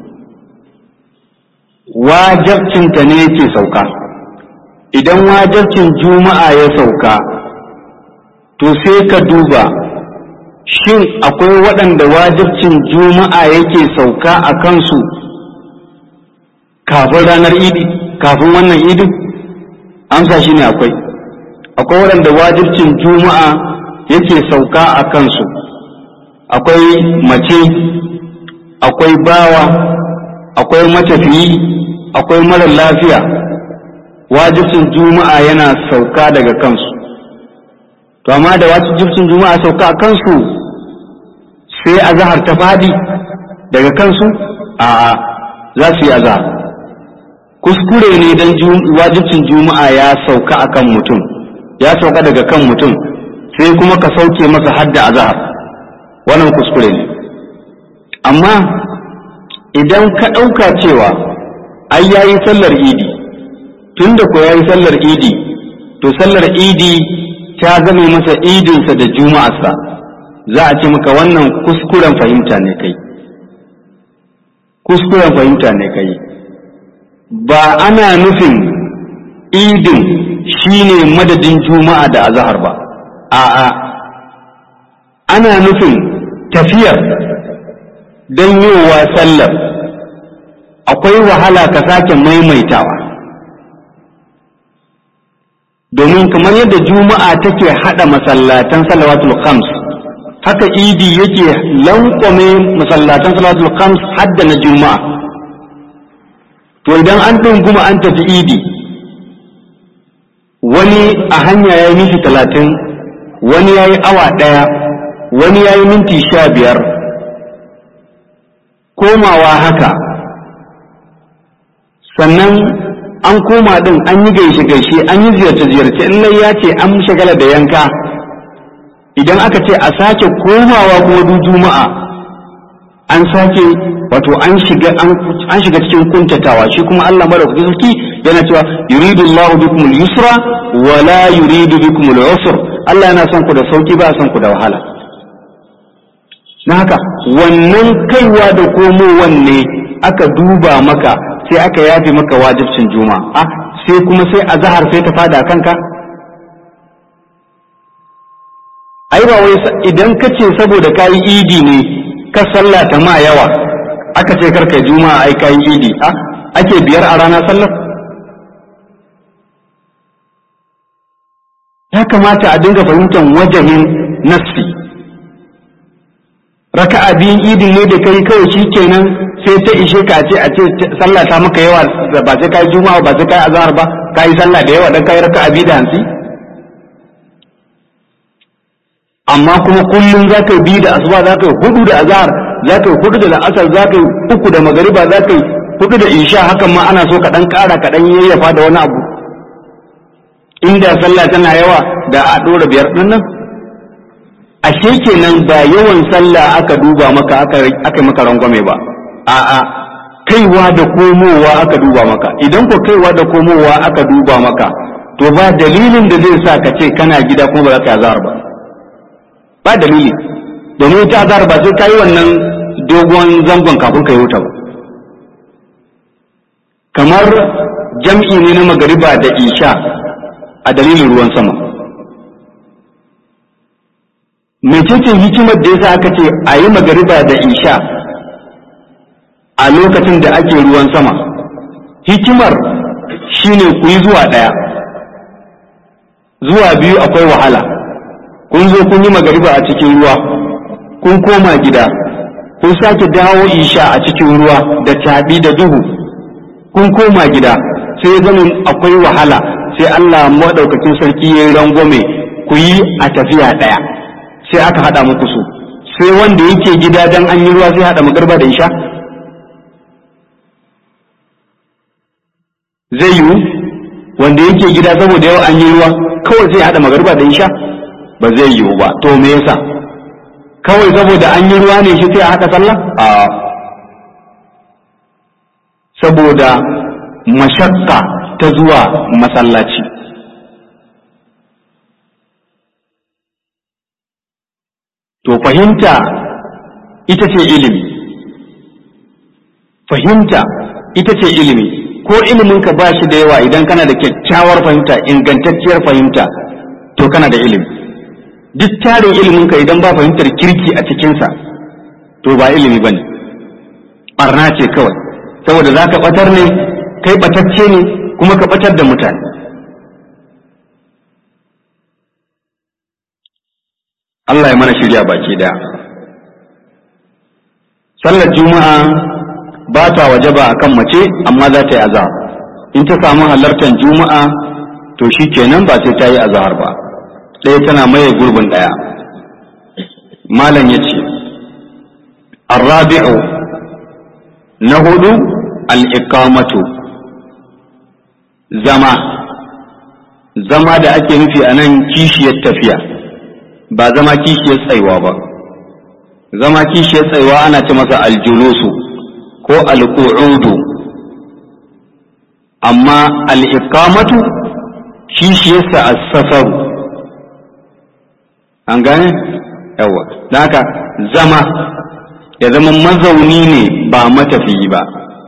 wajabcinta ne yake sauka idan wajabcin juma'a ya sauka to sai ka duba shin akwai waɗanda wajibcin juma'a yake sauka a kansu kafin ranar idi kafin wannan idin amsa shi ne akwai akwai waɗanda wajibcin juma'a yake sauka a kansu akwai mace akwai bawa akwai matafiyi akwai mara lafiya wajibcin juma'a yana sauka daga kansu to amma da wajibcin juma'a sauka a kansu sai azahar ta fadi daga kansu a za su yi azahar kuskure ne don wajibcin juma'a ya sauka akan mutum ya sauka daga kan mutum sai kuma ka sauke masa hadda azahar wannan kuskure ne amma idan ka ɗauka cewa ai yayi sallar idi tunda ko yayi sallar idi to sallar idi ta zame masa idinsa da juma'arsa za a ce maka wannan kuskuren fahimta ne kai kuskuren fahimta ne kai ba ana nufin idin shine madadin juma'a da azahar ba a'a ana nufin tafiyar don yowa sallar akwai wahala ka sake maimaitawa domin kamar yadda juma'a take hada masallatan salawatul khams haka idi yake lankwame masallatan salawatul khams hadda na juma'a to idan an ɗunguma an tafi idi wani a hanya ya yi minti talatin wani ya yi awa ɗaya wani ya yi minti sha biyar komawa haka sannan an koma din an yi gaishe gaishe an yi ziyarce ziyarce in lai ya ce an shagala da yanka idan aka ce a sake komawa kuma du juma'a an sake wato an shiga an shiga cikin kuntatawa shi kuma Allah madaukaki sarki yana cewa yuridu Allahu bikum al-yusra wa la yuridu bikum al-usr Allah yana son ku da sauki ba son ku da wahala na haka wannan kaiwa da komowan ne aka duba maka sai aka yafe maka wajibcin juma'a sai kuma sai a zahar sai ta fada kanka ai ba wai idan ka ce saboda kayi idi ne ka sallata ma yawa aka ce karka juma'a ai kayi idi a ake biyar a rana sallar ya kamata a dinga fahimtar wajahin nassi raka'a biyun idin ne da kai kawai shi kenan sai ta ishe ka ce a ce sallah ta maka yawa ba sai kai juma'a ba sai kai azhar ba kai sallah da yawa dan kai raka'a biyu da hansi amma kuma kullum za ka yi biyu da asuba za ka yi hudu da azhar za ka yi hudu da la'asar za ka yi uku da magariba za ka yi hudu da isha hakan ma ana so ka dan kara ka dan yayyafa da wani abu inda sallah tana yawa da a dora biyar din nan ashe kenan ba yawan sallah aka duba maka aka maka rangwame ba a'a kaiwa da komowa aka duba maka idan ko kaiwa da komowa aka duba maka to ba dalilin da zai sa ka ce kana gida kuma ba za ka azhar ba ba dalili domin ta azhar ba sai kai wannan dogon zangon kafin ka yi wuta ba kamar jam'i ne na magariba da isha a dalilin ruwan sama mecece hikimar da yasa aka ce a yi magariba da isha a lokacin da ake ruwan sama hikimar shine ku yi zuwa ɗaya zuwa biyu akwai wahala kun zo kun yi magariba a cikin ruwa kun koma gida kun sake dawo isha a cikin ruwa da taɓi da duhu kun koma gida sai ya zama akwai wahala sai Allah maɗaukakin sarki ya yi rangwame ku yi a tafiya ɗaya sai aka haɗa muku su sai wanda yake gida dan an yi ruwa sai haɗa magarba da isha zai yiwu wanda yake gida saboda yau an yi ruwa kawai zai haɗa magarba da isha ba zai yiwu ba to me yasa kawai saboda an yi ruwa ne shi sai a haɗa sallah a saboda mashakka ta zuwa masallaci to fahimta ita ce ilimi fahimta ita ce ilimi ko iliminka ba shi da yawa idan kana da kyakkyawar fahimta ingantacciyar fahimta to kana da ilimi duk tarin iliminka idan ba fahimtar kirki a cikinsa to ba ilimi ba ne ɓarna ce kawai saboda za ka ɓatar ne kai ɓatacce ne kuma ka ɓatar da mutane Allah ya mana shirya baki daya sallar juma'a ba ta waje ba akan mace amma za ta yi azahar in ta samu halartar juma'a to shi kenan ba sai ta yi azahar ba ɗaya tana maye gurbin ɗaya malam ya ce arrabi'u na hudu al'ikamatu zama zama da ake nufi a nan kishiyar tafiya ba zama kishiyar tsaiwa ba zama kishiyar tsaiwa ana ce masa aljulusu ko alqu'udu amma al'ikamatu kishiyarsa a safaru an gane yawa don haka zama ya zama mazauni ne ba matafiyi ba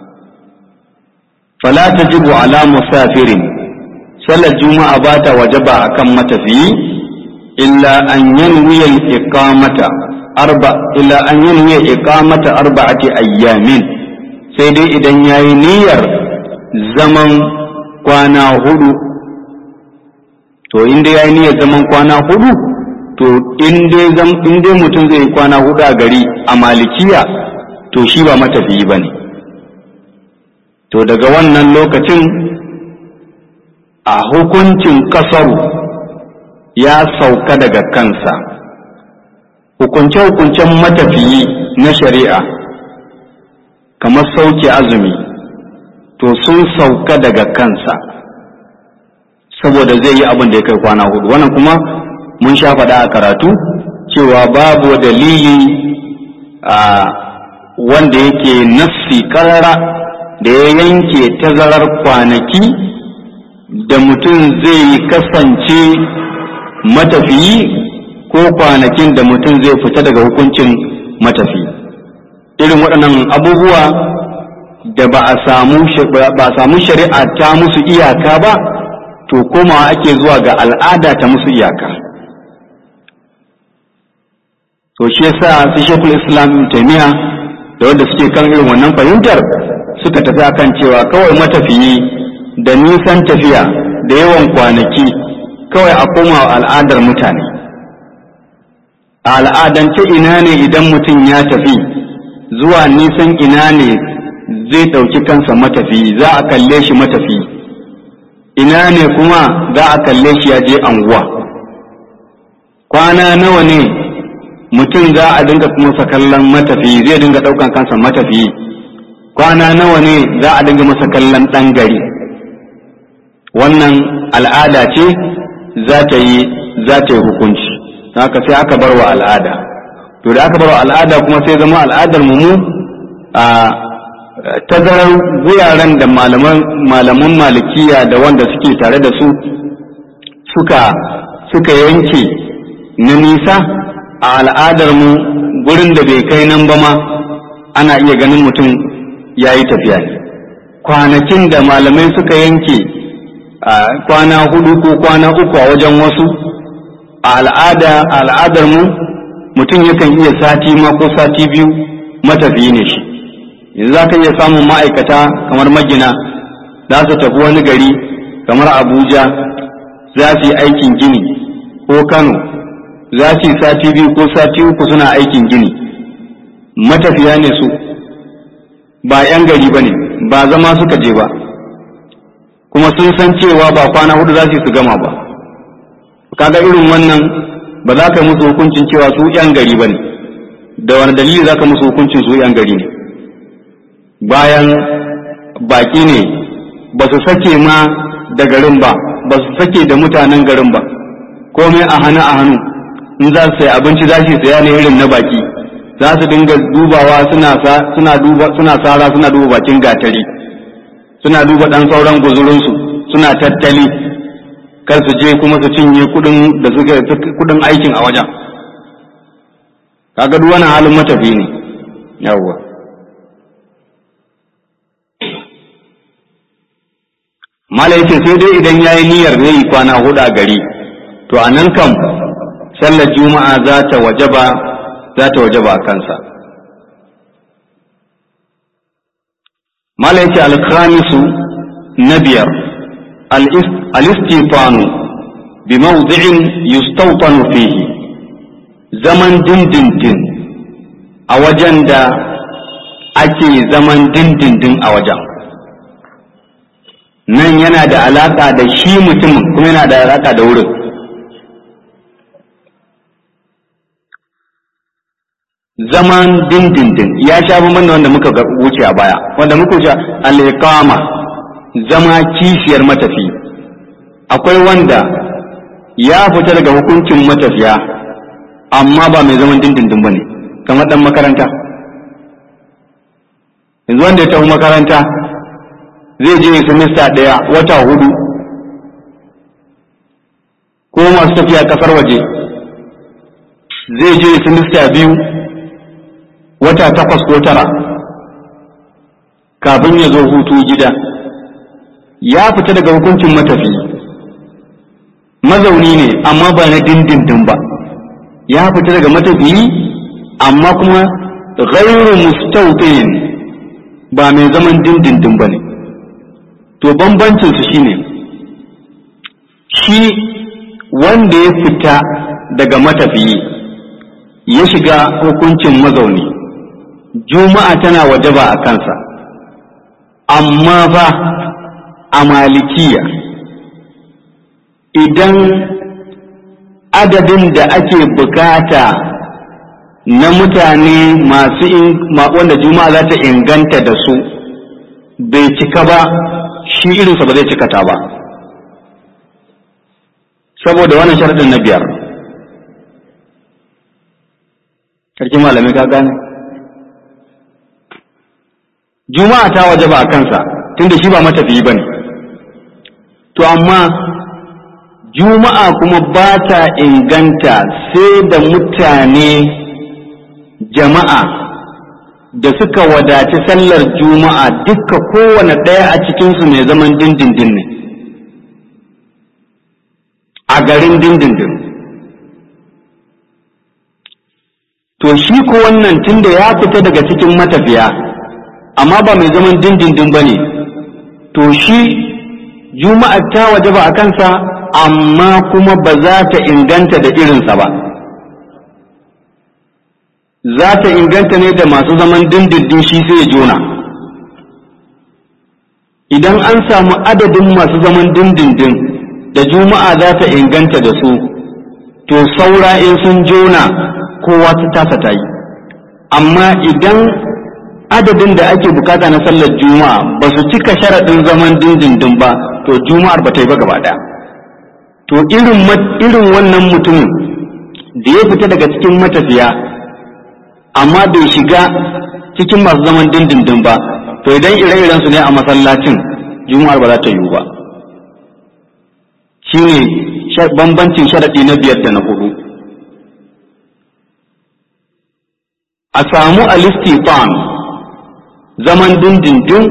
fala tajibu ala musafirin sallar juma'a ba ta wajaba akan matafiyi illa an yanwiya iqamata arba illa an yanwiya iqamata arba'ati ayyamin sai dai idan yayi niyyar zaman kwana hudu to in dai yayi niyyar zaman kwana hudu to in dai in dai mutum zai kwana hudu a gari a malikiya to shi ba matafiyi bane to daga wannan lokacin a hukuncin kasaru ya sauka daga kansa hukunce-hukuncen matafiyi na shari'a kamar sauke azumi to sun sauka daga kansa saboda zai yi abin da ya kai kwana hudu wannan kuma mun sha faɗa a karatu cewa babu dalili a wanda yake nassi karara da ya yanke tazarar kwanaki da mutum zai kasance matafiyi ko kwanakin da mutum zai fita daga hukuncin matafi irin waɗannan abubuwa da ba a samu shari'a ta musu iyaka ba to komawa ake zuwa ga al'ada ta musu iyaka to shi yasa su shekul islam taimiya da wanda suke kan irin wannan fahimtar suka tafi akan cewa kawai matafiyi da nisan tafiya da yawan kwanaki kawai a koma al'adar mutane a al'adance ina ne idan mutum ya tafi zuwa nisan ina ne zai ɗauki kansa matafi za a kalle shi matafi ina ne kuma za a kalle shi ya je anguwa kwana nawa ne mutum za a dinga masa kallon matafi zai dinga ɗaukan kansa matafi kwana nawa ne za a dinga masa kallon ɗan gari wannan al'ada ce za ta yi za ta yi hukunci haka sai aka bar wa al'ada to da aka bar wa al'ada kuma sai zama al'adar mu a tazarar guraren da malaman malikiya da wanda suke tare da su suka suka yanke na nisa a al'adar mu gurin da bai kai nan ba ma ana iya ganin mutum ya yi tafiya ne kwanakin da malamai suka yanke kwana hudu ko kwana uku a wajen wasu a al'ada al'adar mu mutum yakan iya sati ma ko sati biyu matafiyi ne shi yanzu za ka iya samun ma'aikata kamar magina za su tafi wani gari kamar abuja za su yi aikin gini ko kano za su yi sati biyu ko sati uku suna aikin gini matafiya ne su ba 'yan gari ba ne ba zama suka je ba kuma sun san cewa ba kwana hudu za su su gama ba kaga irin wannan ba za ka musu hukuncin cewa su yan gari ba ne da wani dalili za ka musu hukuncin su yan gari ne bayan baki ne ba su sake ma da garin ba ba su sake da mutanen garin ba komai a hannu a hannu in za su sayi abinci za su saya ne irin na baki za su dinga dubawa suna suna duba suna sara suna duba bakin gatari suna duba dan sauran guzurinsu suna tattali kar su je kuma su cinye kudin da suka kudin aikin a wajen kaga duk wannan halin matafi ne yawwa mala yake sai dai idan yayi niyyar zai yi kwana hudu a gari to a nan kam sallar juma'a za ta wajaba za ta wajaba a kansa mala yake alkhamisu na biyar al-istifanu bi mawdi'in yustawtanu fihi zaman dindindin a wajen da ake zaman dindindin a wajen nan yana da alaka da shi mutumin kuma yana da alaka da wurin zaman dindindin ya sha bamban da wanda muka wuce a baya wanda muka wuce al-iqama zama kishiyar matafi akwai wanda ya fita daga hukuncin matafiya amma ba mai zaman dindindin bane kamar dan makaranta yanzu wanda ya tafi makaranta zai je semester ɗaya wata hudu ko masu tafiya kasar waje zai je semester biyu wata takwas ko tara kafin ya zo hutu gida ya fita daga hukuncin matafi mazauni ne amma ba na dindindin ba ya fita daga matafi amma kuma ghairu mustautin ba mai zaman dindindin ba ne to bambancinsu shine shi wanda ya fita daga matafiyi ya shiga hukuncin mazauni juma'a tana wajaba a kansa amma ba a malikiya idan adadin da ake bukata na mutane masu wanda juma'a za ta inganta da su bai cika ba shi irinsa ba zai cikata ba saboda wannan sharaɗin na biyar sarki malami ka gane juma'a ta waje ba a kansa tunda shi ba matafiyi ba ne to amma juma'a kuma ba ta inganta sai da mutane jama'a da suka wadaci sallar juma'a dukka kowane ɗaya a cikinsu mai zaman dindindin ne a garin dindindin to shi ko wannan tunda ya fita daga cikin matafiya amma ba mai zaman dindindin ba ne to shi juma'a ta waje ba a kansa amma kuma ba za ta inganta da irinsa ba za ta inganta ne da masu zaman dindindin shi sai juna idan an samu adadin masu zaman dindindin da juma'a za ta inganta da su to saura in sun jona kowa ta tasa ta yi amma idan adadin da ake bukata na sallar juma'a ba su cika sharaɗin zaman dindindin ba to juma'ar ba ta yi ba gaba ɗaya to irin wannan mutumin da ya fita daga cikin matafiya amma bai shiga cikin masu zaman dindindin ba to idan ire-iren su ne a masallacin juma'ar ba za ta yiwu ba shine bambancin sharaɗi na biyar da na hudu a samu alistifan zaman dindindin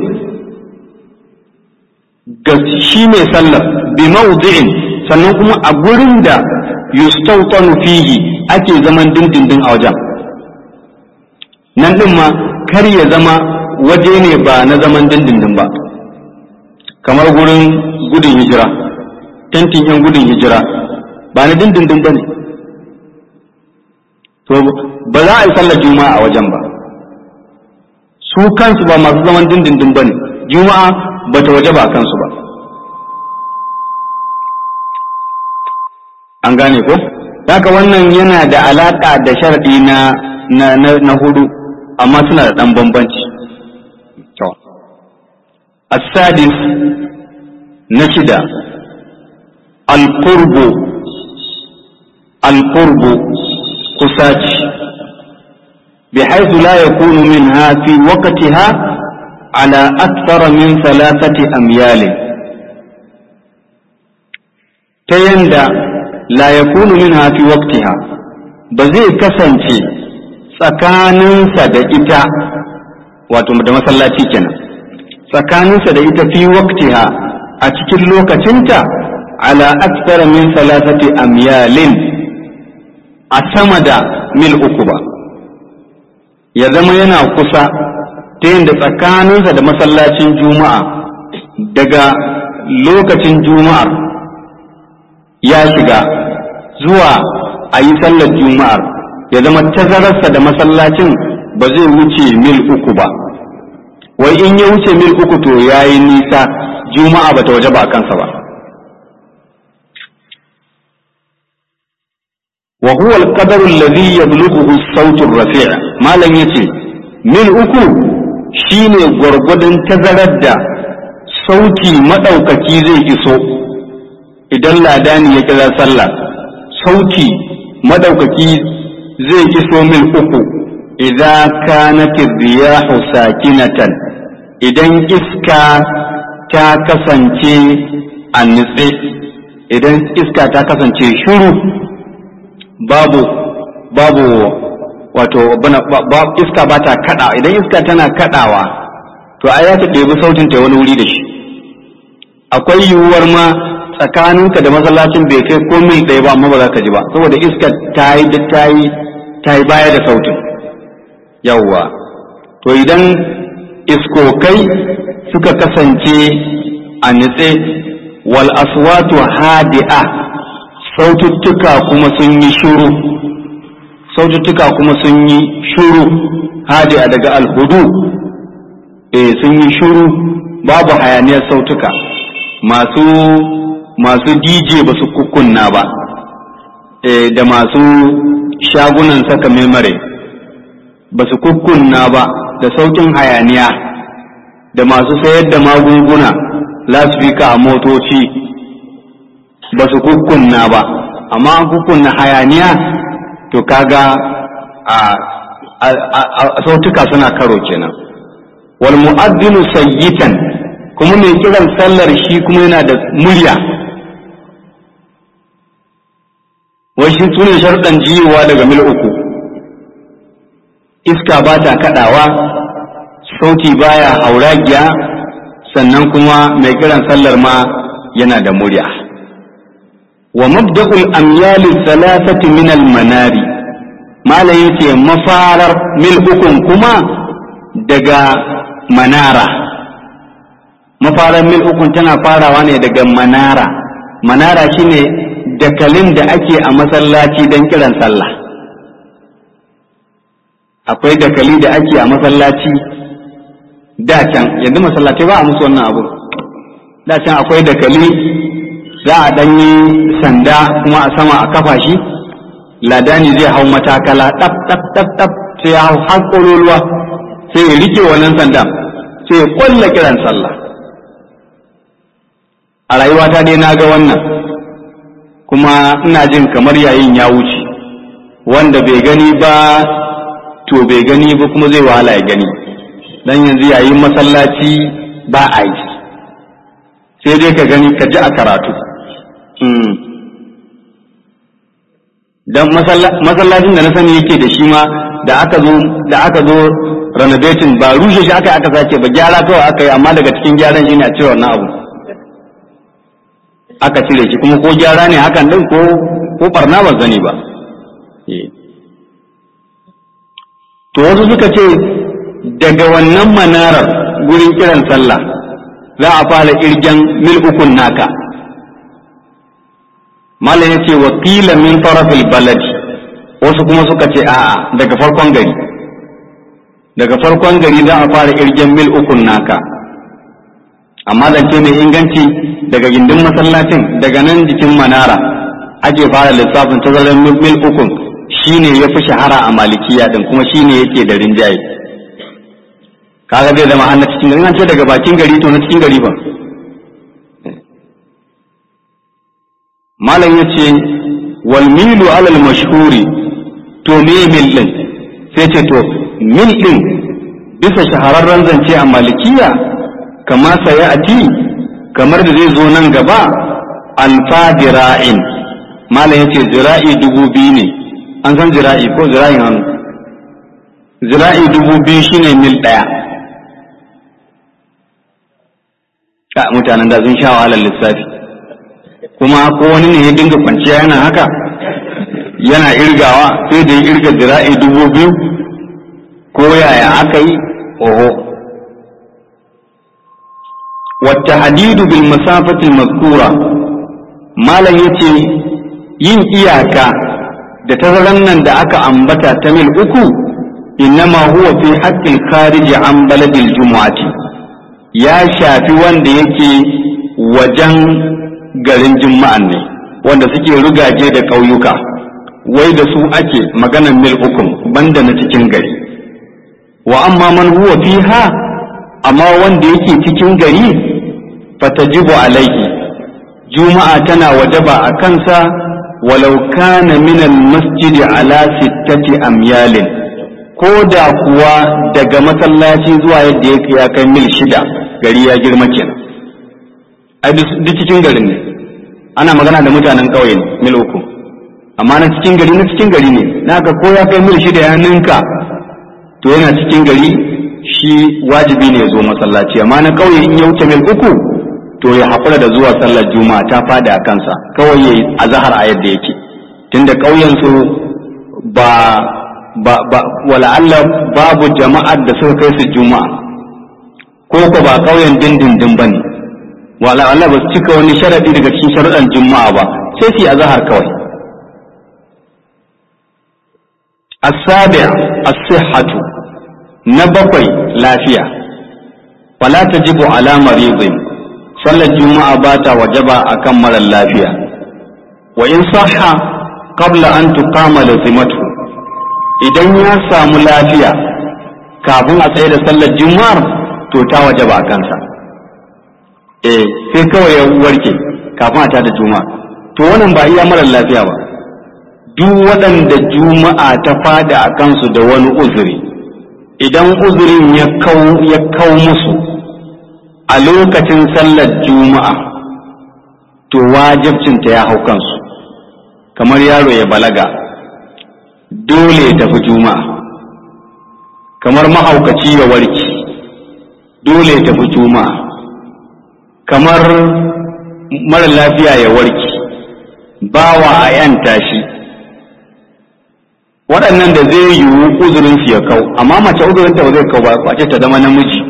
ga shi mai sallar bi mawdi'in sannan kuma a gurin da yustawtanu fihi ake zaman dindindin a wajen nan ɗin ma kar ya zama waje ne ba na zaman dindindin ba kamar gurin gudun hijira tentin yan gudun hijira ba na dindindin ba ne to ba za a yi sallar juma'a a wajen ba su kansu ba masu zaman dindindin ba ne juma'a ba ta waje ba kansu ba an gane ko haka wannan yana da alaƙa da sharɗi na na, na, na hudu amma suna da ɗan bambanci to السادس نشد القرب القرب قساج بحيث لا يكون منها في وقتها على أكثر من ثلاثة أميال تيندى لا يكون منها في وقتها بزي كسنتي tsakaninsa da ita wato da masallaci kenan tsakaninsa da ita fi waktiha a cikin lokacinta ala aktsara min salasati amyalin a sama da mil uku ba ya zama yana kusa ta yadda tsakaninsa da masallacin juma'a daga lokacin juma'ar ya shiga zuwa a yi sallar juma'ar ya zama tazararsa da masallacin ba zai wuce mil uku ba wai in ya wuce mil uku to ya yi nisa juma'a ba ta waje ba kansa ba wa huwa al-qadaru alladhi yablughu as-sawtu ar-rafi' malam yace mil uku shine gwargwadon tazarar da sauti madaukaki zai iso idan ladani ya kira sallah sauti madaukaki zai iso mil uku idza kanat riyahu sakinatan idan iska ta kasance a nutse idan iska ta kasance shuru babu babu wato iska ba ta kada idan iska tana kadawa to ai ya ta ɗebi sautin ta wani wuri da shi akwai yiwuwar ma tsakaninka da masallacin bai kai ko mil ɗaya ba amma ba za ka ji ba saboda iska ta yi ta yi ta yi baya da sautin yawwa to idan iskokai suka kasance a nitse wal aswatu hadi'a saututtuka kuma sun yi shuru saututtuka kuma sun yi shuru hadi'a daga alhudu eh sun yi shuru babu hayaniyar sautuka masu masu DJ ba su kukunna ba eh da masu shagunan saka memare ba su kukkunna ba da saukin hayaniya da masu sayar da magunguna lasfika a motoci ba su kukkunna ba amma an kukkunna hayaniya to kaga a sautuka suna karo kenan wal mu'addinu sayyitan kuma mai kiran sallar shi kuma yana da murya wai shi sune sharɗan jiyowa daga mil uku iska ba ta kaɗawa sauti baya hauragiya sannan kuma mai kiran sallar ma yana da murya wa mabda'ul amyali thalathati min al manari malam yace mafarar mil ukun kuma daga manara mafarar mil ukun tana farawa ne daga manara manara shine dakalin da ake a masallaci don kiran sallah akwai dakali da ake a masallaci da can yanzu masallaci ba a musu wannan abu da can akwai dakali za a ɗanyi sanda kuma a sama a kafa shi ladani zai hau matakala ɗaf ɗaf ɗaf ɗaf sai ya hau har ƙololuwa sai ya rike wannan sandan sai ya kwalla kiran sallah a rayuwata dai na ga wannan kuma ina jin kamar yayin ya wuce wanda bai gani ba to bai gani ba kuma zai wahala ya gani dan yanzu yayin masallaci ba a yi sai dai ka gani ka ji a karatu dan masallacin da na sani yake da shi ma da aka zo da aka zo renovating ba rushe shi aka aka sace ba gyara kawai aka yi amma daga cikin gyaran shi ne a cire wannan abu aka cire shi kuma ko gyara ne hakan din ko ko barna ba zani ba to wasu suka ce daga wannan manarar gurin kiran sallah za a fara irgen mil ukun naka malam ya ce wakila min tarafil baladi wasu kuma suka ce a'a daga farkon gari daga farkon gari za a fara irgen mil ukun naka amma zance mai inganci daga gindin masallacin daga nan jikin manara ake fara lissafin tazarar mil ukun shine ya fi shahara a malikiya din kuma shine yake da rinjaye kaga zai zama na cikin gari an ce daga bakin gari to na cikin gari ba malam ya ce wal milu alal mashhuri to me mil din sai ce to mil din bisa shahararren zance a malikiya kama saya ati kamar da zai zo nan gaba alfa dira'in malam ya ce zira'i dubu biyu ne an san zira'i ko zira'in hannu zira'i dubu biyu shine mil ɗaya ka mutanen da sun sha wahalar lissafi kuma ko wani ne ya dinga kwanciya yana haka yana irgawa sai da ya irga zira'i dubu biyu ko yaya aka yi oho wata hadidu bil masafatil mazkura malam yace yin iyaka da tazaran nan da aka ambata ta mil uku innama huwa fi haqqil kharij an baladil jumu'ati ya shafi wanda yake wajen garin juma'an ne wanda suke rugaje da ƙauyuka wai da su ake maganan mil ukun banda na cikin gari wa amma man huwa fiha amma wanda yake cikin gari fatajibu alaihi juma'a tana wajaba a kansa walau kana min almasjid ala sittati amyalin ko da kuwa daga masallaci zuwa yadda yake ya kai mil shida gari ya girma kenan ai duk cikin garin ne ana magana da mutanen ƙauye ne mil uku amma na cikin gari na cikin gari ne naka ko ya kai mil shida ya ninka to yana cikin gari shi wajibi ne ya zo masallaci amma na ƙauye in ya wuce mil uku to ya haƙura da zuwa sallar juma'a ta fada a kansa kawai ya yi azahar a yadda yake tunda ƙauyen su ba ba ba wala Allah babu jama'ar da suka kai su juma'a ko ko ba ƙauyen dindindin bane wala Allah ba su cika wani sharadi daga cikin sharuɗan juma'a ba sai su yi azahar kawai السابع الصحة نبقي لافية ولا تجب على مريض صلى الجمعة بات وجب أكمل اللافية وإن صح قبل أن تقام لزمته idan ya samu lafiya kafin a tsaye da sallar juma'ar to ta wajaba a kansa eh sai kawai ya warke kafin a ta da juma'a to wannan ba iya marar lafiya ba duk waɗanda juma'a ta fada a kansu da wani uzuri idan uzurin ya kau musu a lokacin sallar juma'a to wajibcinta ya hau kansu kamar yaro ya balaga dole ya tafi juma'a kamar mahaukaci ya warki dole ya tafi juma'a kamar mara lafiya ya warki bawa a yanta shi waɗannan da zai yiwu uzurinsu ya kau amma mace uzurinta ba zai kau ba kwace ta zama namiji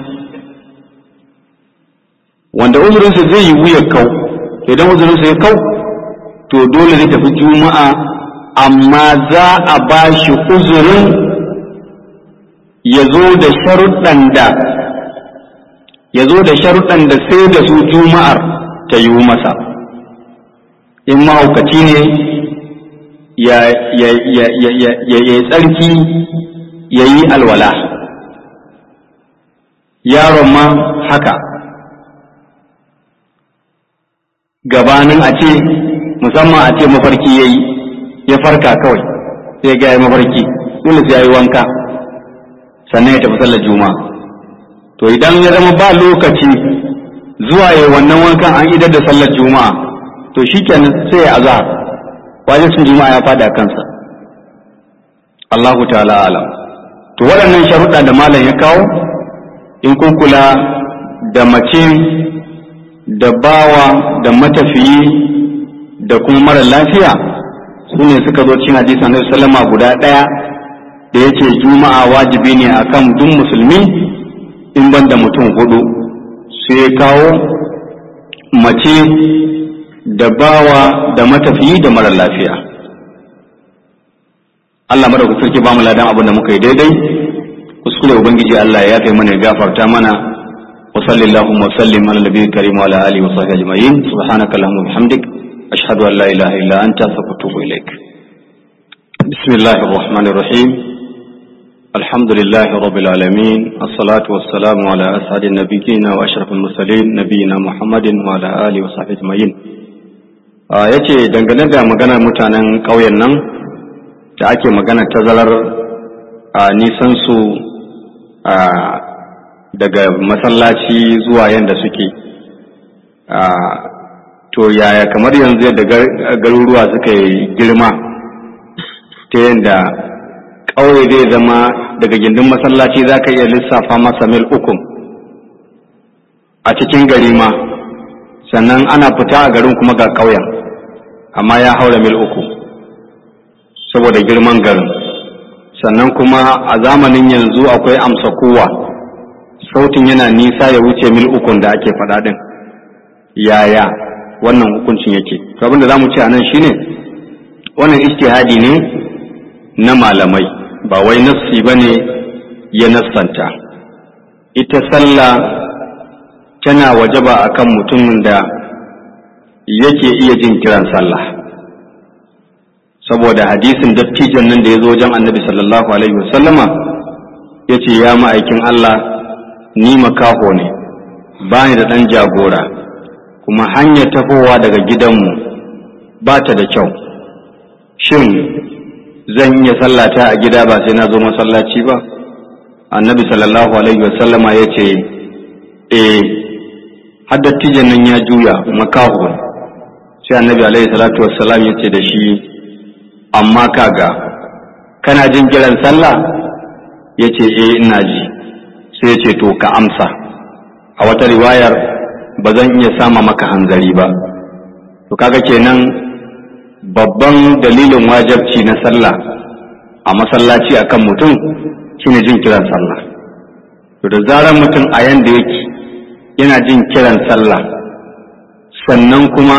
wanda uzurinsa zai yiwu ya kau idan uzurinsa ya kau to dole zai tafi juma'a amma za a ba shi uzurin ya zo da sharuɗan da ya zo da sharuɗan da sai da su juma'ar ta yiwu masa in mahaukaci ne ya yi tsarki ya yi alwala yaron ma haka gabanin a ce musamman a ce mafarki ya yi ya farka kawai sai ga ya mafarki dole sai ya yi wanka sannan ya tafi sallar juma'a to idan ya zama ba lokaci zuwa ya wannan wankan an idar da sallar juma'a to shikenan sai ya azhar wajibcin juma'a ya fada kansa Allahu ta'ala alam to waɗannan sharuɗa da malam ya kawo in kun kula da mace da bawa da matafiyi da kuma mara lafiya su ne suka zo cin hadisi annabi sallama guda ɗaya da yace juma'a wajibi ne akan duk musulmi in ban da mutum hudu sai ya kawo mace da bawa da matafiyi da mara lafiya Allah madaukakin sarki ba mu ladan abin da muka yi daidai kuskure ubangiji Allah ya yafe mana ya gafarta mana wa sallallahu wa sallim ala nabiyil karim wa ala alihi wa sahbihi ajma'in subhanaka allahumma wa bihamdik ashhadu an la ilaha illa anta astaghfiruka wa atubu ilaik bismillahir rahmanir rahim alhamdulillahi rabbil alamin assalatu wassalamu ala as'adin nabiyyin wa ashrafil mursalin nabiyyina muhammadin wa ala alihi wa sahbihi ajma'in yace dangane da maganar mutanen ƙauyen nan da ake magana tazarar a nisan su a daga masallaci zuwa yadda suke to yaya kamar yanzu yadda garuruwa suka yi girma ta yadda ƙauye zai zama daga gindin masallaci za ka iya lissafa masa mil uku a cikin gari ma sannan ana fita a garin kuma ga ƙauyen amma ya haura mil uku saboda girman garin sannan kuma a zamanin yanzu akwai amsa kowa sautin yana nisa ya wuce mil ukun da ake faɗa ɗin yaya wannan hukuncin yake to abinda za mu ce a nan shine wannan istihadi ne na malamai ba wai nassi ba ne ya nassanta ita sallah tana wajaba akan mutumin da yake iya jin kiran sallah saboda hadisin dattijan nan da ya zo wajen annabi sallallahu alaihi wasallama ya ce ya ma'aikin Allah ni makaho ne ba ni da ɗan jagora kuma hanyar tafowa daga gidanmu ba ta da kyau shin zan iya sallata a gida ba sai na zo masallaci ba annabi sallallahu alaihi wasallama ya ce eh har dattijan nan ya juya makaho sai annabi alaihi salatu wassalam ya ce da shi amma kaga kana jin kiran sallah ya ce eh ina ji sai ya ce to ka amsa a wata riwayar ba zan iya sama maka hanzari ba to kaga kenan babban dalilin wajabci na sallah a masallaci akan mutum shine jin kiran sallah to da zarar mutum a yanda yake yana jin kiran sallah sannan kuma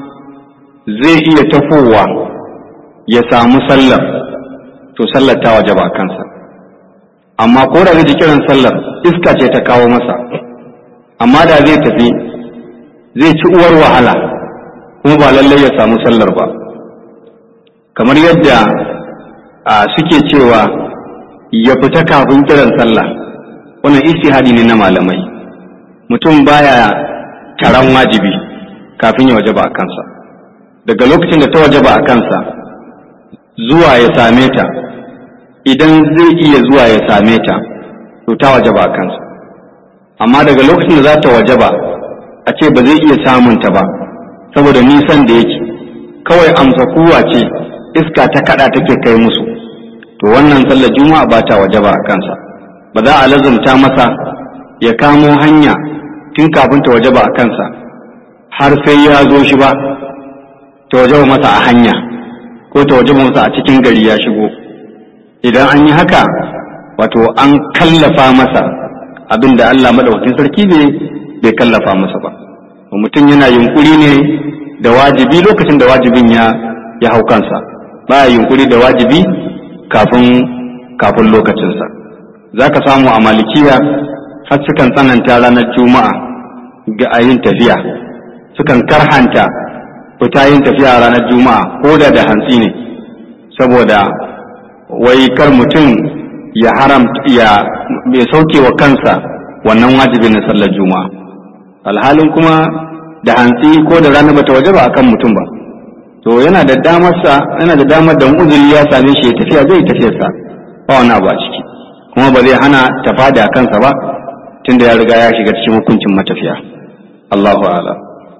zai iya tafowa ya samu sallar to sallar ta waje ba kansa amma ko da zai ji kiran sallar iska ce ta kawo masa amma da zai tafi zai ci uwar wahala kuma ba lallai ya samu sallar ba kamar yadda suke cewa ya fita kafin kiran sallah wannan istihadi ne na malamai mutum baya taron wajibi kafin ya waje ba a kansa daga lokacin da ta waje ba a kansa zuwa ya same ta idan zai iya zuwa ya same ta to ta waje ba a kansa amma daga lokacin da za ta waje ba a ce ba zai iya samun ta ba saboda nisan da yake kawai amsa kuwa ce iska ta kada take kai musu to wannan sallar juma'a ba ta waje ba a kansa ba za a lazumta masa ya kamo hanya tun kafin ta waje ba a kansa har sai ya zo shi ba ta waje masa a hanya ko ta waje masa a cikin gari ya shigo idan an yi haka wato an kallafa masa abin da Allah madaukakin sarki ne bai kallafa masa ba mutum yana yunkuri ne da wajibi lokacin da wajibin ya ya hau kansa baya yunkuri da wajibi kafin kafin lokacinsa za ka samu a malikiya har sukan tsananta ranar juma'a ga ayin tafiya sukan karhanta fita yin tafiya ranar juma'a ko da da hantsi ne saboda wai kar mutum ya haram ya bai sauke wa kansa wannan wajibin na sallar juma'a alhalin kuma da hantsi ko da rana bata waje ba akan mutum ba to yana da damar sa yana da damar da uzuri ya same shi ya tafiya zai tafiyar sa ba wani abu a ciki kuma ba zai hana tafada a kansa ba tunda ya riga ya shiga cikin hukuncin matafiya Allahu a'lam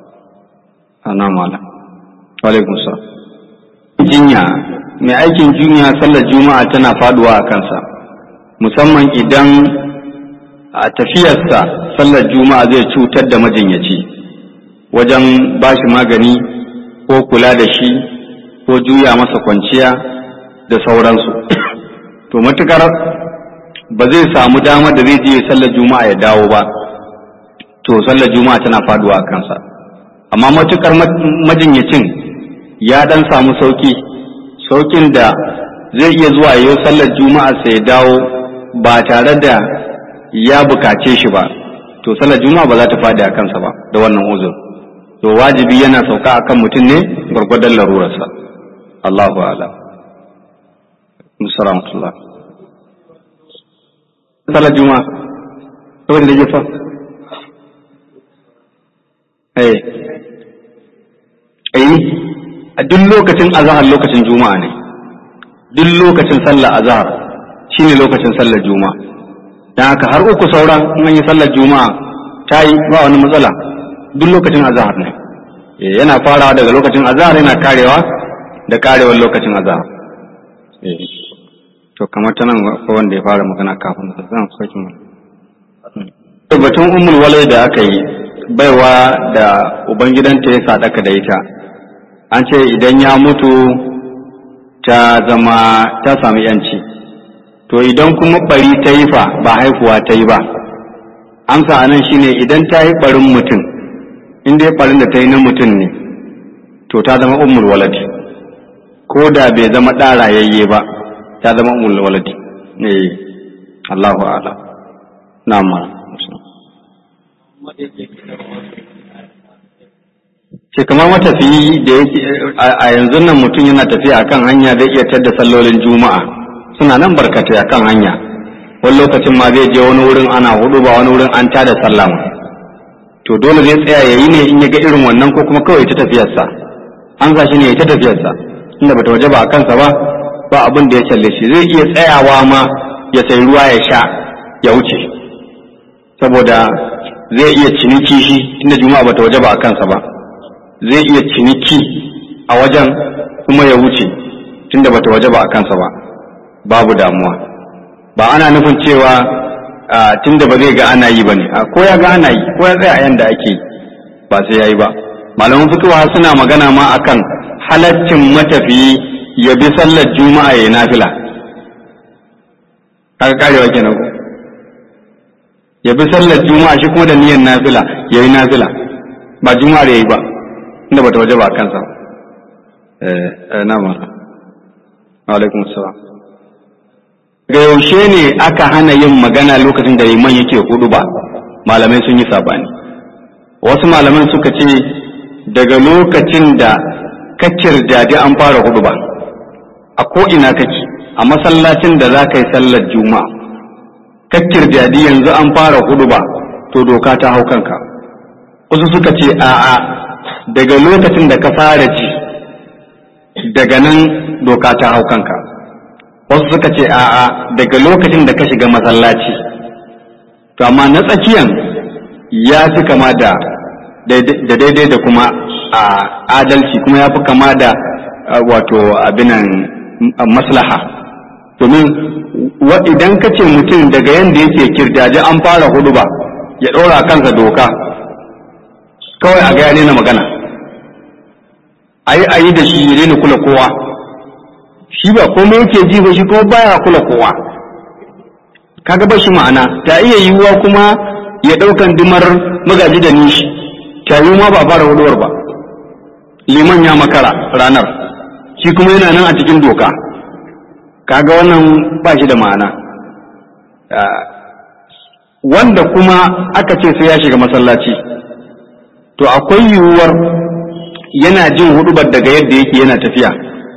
ana mala wa alaikum salam jinya mai aikin jinya sallar juma'a tana faduwa a kansa musamman idan a tafiyarsa sallar juma'a zai cutar da majinyaci wajen ba shi magani ko kula da shi ko juya masa kwanciya da sauransu to matukar ba zai samu damar da zai je sallar juma'a ya dawo ba to sallar juma'a tana faduwa a kansa amma matukar majinyacin ya dan samu sauki saukin da zai iya zuwa yau sallar juma'a sai ya dawo ba tare da ya bukace shi ba to sallar juma'a ba za ta fadi a kansa ba da wannan uzur to wajibi yana sauka akan mutum ne gwargwadon larurarsa Allahu a'lam musalamatullah salar juma'a saboda da jefa eh eh a duk lokacin azahar lokacin juma'a ne duk lokacin sallar azahar shine lokacin sallar juma'a dan haka har uku sauran in an yi sallar juma'a ta yi ba wani matsala duk lokacin azahar ne yana farawa daga lokacin azahar yana karewa da karewar lokacin azahar to kamar ta nan ko wanda ya fara magana kafin da zan saki mu batun ummul walai da aka yi baiwa da ubangidanta ya sadaka da ita an ce idan ya mutu ta zama ta sami yanci to idan kuma bari ta yi fa ba haifuwa ta yi ba amsa anan shine idan ta yi barin mutum in dai barin da ta yi na mutum ne to ta zama ummul walad ko da bai zama ɗa rayayye ba ta zama ummul walad ne Allahu a'lam na'am ce kamar matafiyi da yake a yanzu nan mutum yana tafiya akan hanya zai iya tadda sallolin juma'a suna nan barkatai akan hanya wani lokacin ma zai je wani wurin ana hudu ba wani wurin an tada sallama to dole zai tsaya ya yi ne in ya ga irin wannan ko kuma kawai ta tafiyarsa an sa shi ne ya ta tafiyarsa inda bata waje ba a kansa ba ba abin da ya challe shi zai iya tsayawa ma ya sai ruwa ya sha ya wuce saboda zai iya ciniki shi inda juma'a bata waje ba a kansa ba zai iya ciniki a wajen kuma ya wuce tunda bata waje ba a kansa ba babu damuwa ba ana nufin cewa tunda ba zai ga ana yi ba ne ko ya ga ana yi ko ya tsaya a yanda ake yi ba sai ya yi ba malaman fitowa suna magana ma akan halaccin matafiyi ya bi sallar juma'a ya nafila kaga karewa kenan ko ya bi sallar juma'a shi kuma da niyyar nafila ya yi nafila ba juma'a da ya yi ba inda bata waje ba kansa eh na ma alaikum salam ga yaushe ne aka hana yin magana lokacin da liman yake hudu ba malamai sun yi sabani wasu malaman suka ce daga lokacin da ka kirjadi an fara hudu ba a ko'ina kake a masallacin da za ka yi sallar juma'a ka kirjadi yanzu an fara hudu ba to doka ta hau kanka wasu suka ce a'a daga lokacin da ka fara ji daga nan doka ta hau kanka wasu suka ce a'a daga lokacin da ka shiga masallaci to amma na tsakiyan ya fi kama da daidai da kuma a adalci kuma ya fi kama da wato abinan maslaha domin idan ka ce mutum daga yadda yake kirjaje an fara hudu ba ya ɗora kansa doka kawai a gaya na magana a yi a yi da shi ya daina kula kowa shi ba komai yake ji ba shi kuma baya kula kowa kaga ba shi ma'ana ta iya yiwuwa kuma ya ɗaukan dimar magaji da nishi ta yi ma ba fara huduwar ba liman ya makara ranar shi kuma yana nan a cikin doka kaga wannan ba shi da ma'ana wanda kuma aka ce sai ya shiga masallaci to akwai yiwuwar yana jin hudubar daga yadda yake yana tafiya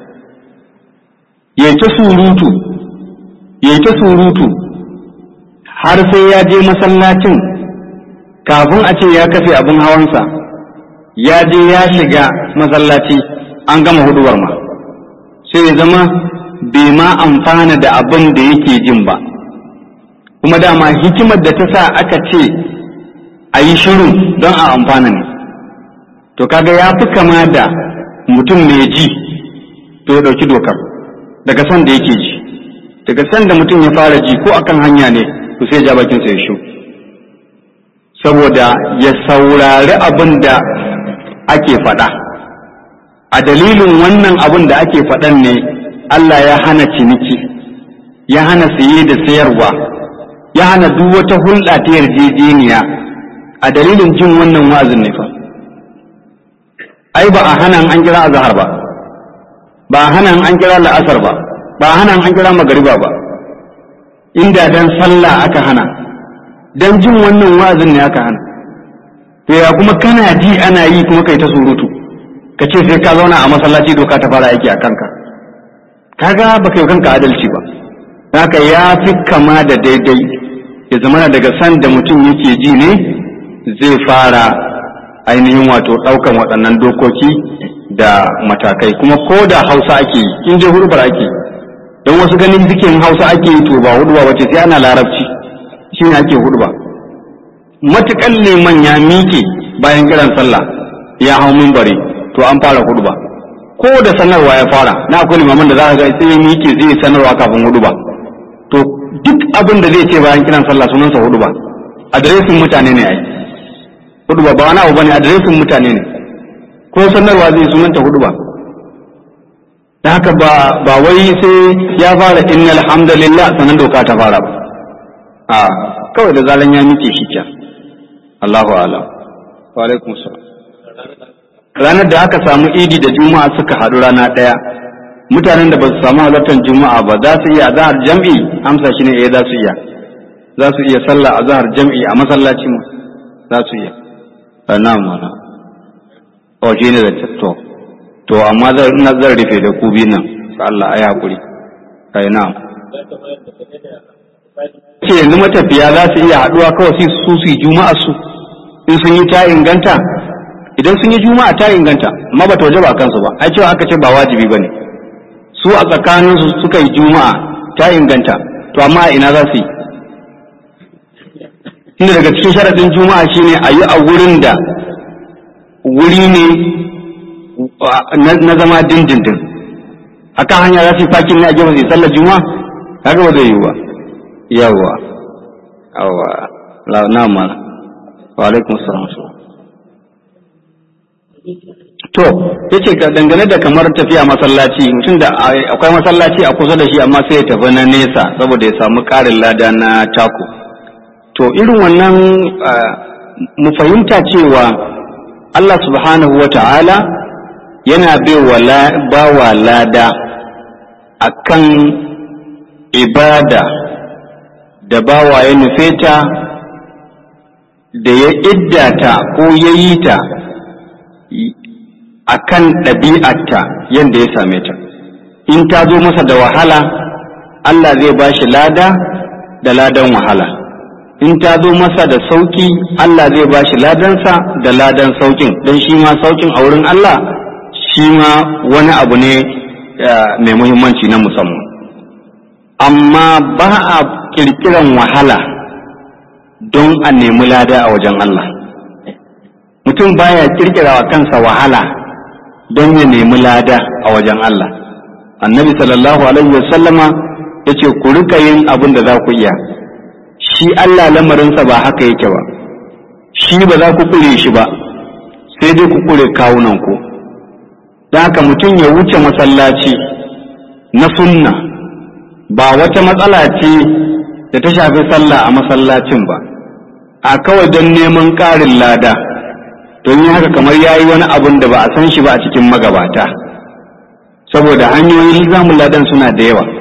ya ta surutu ya ta surutu har sai ya je masallacin kafin a ce ya kafe abin hawansa ya je ya shiga masallaci an gama huduwar ma sai ya zama bai ma amfana da abin da yake jin ba kuma dama hikimar da ta sa aka ce a yi shiru don a amfana ne to kaga ya fi kama da mutum mai ji to ya ɗauki dokar daga san da yake ji daga san da mutum ya fara ji ko akan hanya ne to sai ja bakinsa ya shu saboda ya saurari abin da ake faɗa a dalilin wannan abin da ake faɗan ne Allah ya hana ciniki ya hana saye da sayarwa ya hana duk wata hulɗa ta yarjejeniya a dalilin jin wannan wa'azin ne fa ai ba a hana an kira azhar ba ba a hana an kira la'asar ba ba a hana an kira magariba ba inda dan sallah aka hana dan jin wannan wa'azin ne aka hana to ya kuma kana ji ana yi kuma kai ta surutu ka ce sai ka zauna a masallaci doka ta fara aiki a kanka kaga ba kai kanka adalci ba haka ya fi kama da daidai ya zama daga san da mutum yake ji ne zai fara ainihin wato ɗaukan waɗannan dokoki da matakai kuma ko da hausa ake yi in je hurbar ake yi don wasu ganin zikin hausa ake yi to ba hudba wace sai ana larabci shi ne ake hudba matukan liman ya miƙe bayan kiran sallah ya hau mimbari to an fara hudba ko da sanarwa ya fara na akwai limaman da za ka ga sai ya miƙe zai sanarwa kafin hudba to duk abin da zai ce bayan kiran sallah sunansa hudba adiresin mutane ne ai hudba ba wani abu bane adiresin mutane ne ko sanarwa zai sunanta hudba da haka ba ba wai sai ya fara innal hamdalillah sanan doka ta fara ba a kawai da zalan ya miƙe shi kyan Allahu a'lam wa alaikum salam ranar da aka samu idi da juma'a suka haɗu rana ɗaya mutanen da ba su samu halartar juma'a ba za su iya azhar jam'i amsa shi ne eh za su iya za su iya sallah azhar jam'i a masallaci mu za su iya na'am mana o shi ne da to to amma ina zan rufe da ku biyu nan ga Allah ai hakuri kai na'am ce yanzu matafiya za su iya haɗuwa kawai su su yi juma'a su in sun yi ta inganta idan sun yi juma'a ta inganta amma ba ta waje ba kansu ba ai cewa aka ce ba wajibi ba ne su a tsakanin su suka yi juma'a ta inganta to amma a ina za su yi inda daga cikin sharaɗin juma'a shine a yi a wurin da wuri ne na zama dindindin akan hanya za su yi fakin ne a gefe su yi sallar juma'a kaga ba zai yi ba yawa yawa na mana wa alaikum salam to yace ga dangane da kamar tafiya masallaci mutum da akwai masallaci a kusa da shi amma sai ya tafi na nesa saboda ya samu karin lada na taku to irin wannan mu fahimta cewa Allah subhanahu wa ta'ala yana ba wa lada akan ibada da bawa ya nufe ta da ya iddata ko ya yi ta a kan ɗabi'arta yadda ya same ta in ta zo masa da wahala Allah zai ba shi lada da ladan wahala in ta zo masa da sauƙi Allah zai ba shi ladansa da ladan sauƙin don shi ma sauƙin a wurin Allah shi ma wani abu ne mai muhimmanci na musamman amma ba a kirkiran wahala don a nemi lada a wajen Allah mutum baya kirkira wa kansa wahala don ya nemi lada a wajen Allah annabi sallallahu alaihi wasallama ya ce ku rika yin abin da za ku iya shi Allah lamarinsa ba haka yake ba shi ba za ku kure shi ba sai dai ku kure kawunanku ku don haka mutum ya wuce masallaci na sunna ba wata matsala ce da ta shafi sallah a masallacin ba a kawai don neman ƙarin lada don yi haka kamar ya yi wani abun da ba a san shi ba a cikin magabata saboda hanyoyin zamun ladan suna da yawa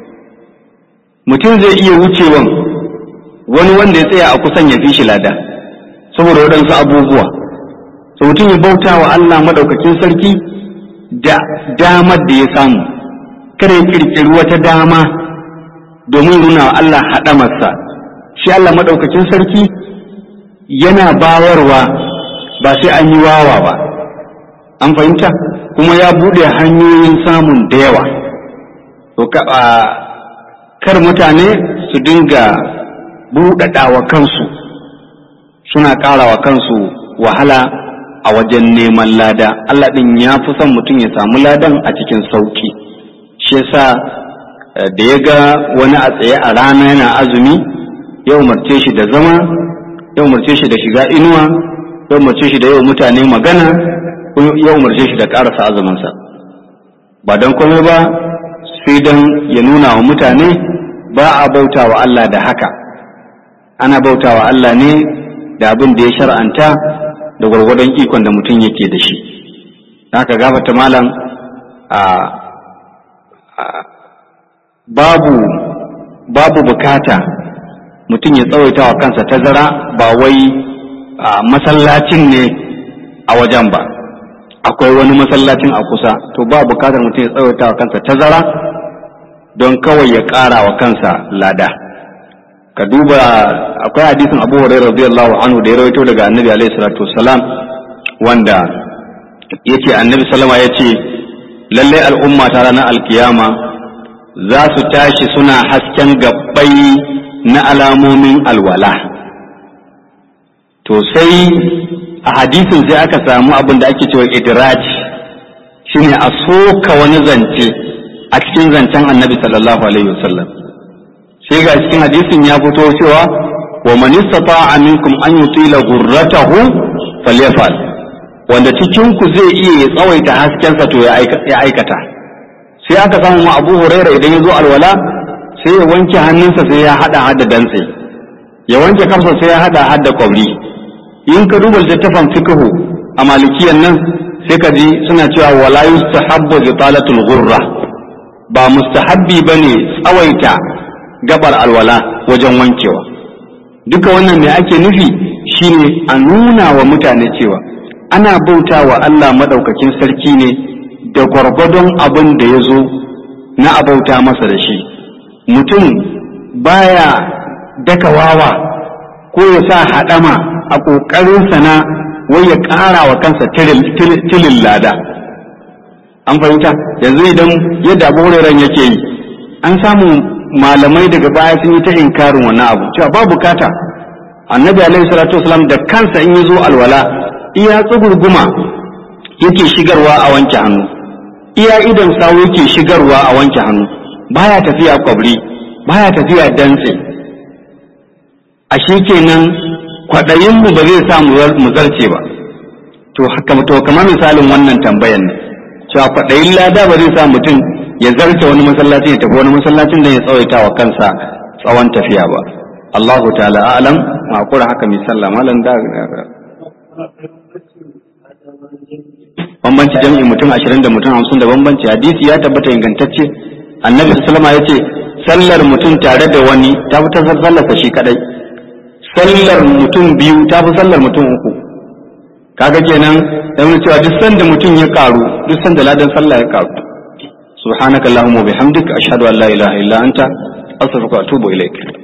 mutum zai iya wucewan wani wanda ya tsaya a kusan ya fi shi lada saboda waɗansu abubuwa so mutum ya bauta wa Allah maɗaukakin sarki da damar da ya samu kada ya kirkiri wata dama domin nuna wa Allah haɗamarsa shi Allah maɗaukakin sarki yana bawarwa ba sai an yi wawa ba an fahimta kuma ya buɗe hanyoyin samun da yawa to kar mutane su dinga buɗaɗawa kansu suna ƙarawa kansu wahala a wajen neman lada Allah ɗin ya fi son mutum ya samu ladan a cikin sauki shi yasa da ya ga wani a tsaye a rana yana azumi ya umarce shi da zama ya umarce shi da shiga inuwa ya umarce shi da yau mutane magana ya umarce shi da ƙarasa azuminsa ba don komai ba sai don ya nuna wa mutane ba a bauta wa Allah da haka ana bauta wa Allah ne da abin da ya shar'anta da gwargwadon ikon da mutum yake da shi haka gafata malam a babu babu bukata mutum ya tsawaita wa kansa tazara ba wai masallacin ne a wajen ba akwai wani masallacin a kusa to ba bukatar mutum ya tsawaita wa kansa tazara don kawai ya ƙara wa kansa lada ka duba akwai hadisin abu hurairah radiyallahu anhu da ya rawaito daga annabi alaihi salatu wassalam wanda yace annabi sallama yace lalle al'umma ta ranar alkiyama za su tashi suna hasken gabbai na alamomin alwala to sai a hadisin sai aka samu abin da ake cewa idraj shine a soka wani zance a cikin zancen annabi sallallahu alaihi wasallam sai ga cikin hadisin ya fito cewa wa man istata'a minkum an yutila ghurratahu falyafal wanda cikin ku zai iya ya tsawaita haskensa to ya aikata sai aka samu ma Abu Huraira idan ya zo alwala sai ya wanke hannunsa sai ya hada hada dantse ya wanke kansa sai ya hada hada kwabri in ka duba littattafan fiqhu a malikiyan nan sai ka ji suna cewa wala yustahabbu italatul ghurra ba mustahabbi bane tsawaita gabar alwala wajen wankewa duka wannan me ake nufi shine a nuna wa mutane cewa ana bauta wa Allah madaukakin sarki ne da gwargwadon abin da ya zo na abauta masa da shi mutum baya daka wawa ko ya sa haɗama a ƙoƙarinsa na wai ya ƙara wa kansa tilin lada an fahimta yanzu idan yadda abu yake yi an samu malamai daga baya sun yi ta inkarin wannan abu cewa ba bukata annabi alaihi salatu wasalam da kansa in ya zo alwala iya tsugurguma yake shigarwa a wanke hannu iya idan sawu yake shigarwa a wanke hannu baya tafiya kwabri baya tafiya dantse a shi kenan kwaɗayinmu ba zai sa mu zarce ba to to kamar misalin wannan tambayan ne cewa kwaɗayin lada ba zai sa mutum ya zarce wani masallaci ya tafi wani masallacin da ya tsawaita wa kansa tsawon tafiya ba Allahu ta'ala alam ma kura haka mai sallah malam da bambanci jami'i mutum ashirin da mutum hamsin da bambanci hadisi ya tabbata ingantacce annabi sallama ya ce sallar mutum tare da wani ta fi ta sallarsa shi kadai sallar mutum biyu ta fi sallar mutum uku kaga kenan da mun cewa duk sanda mutum ya karu duk sanda ladan sallah ya karu subhanakallahumma wa bihamdika ashhadu an la ilaha illa anta astaghfiruka wa atubu ilaik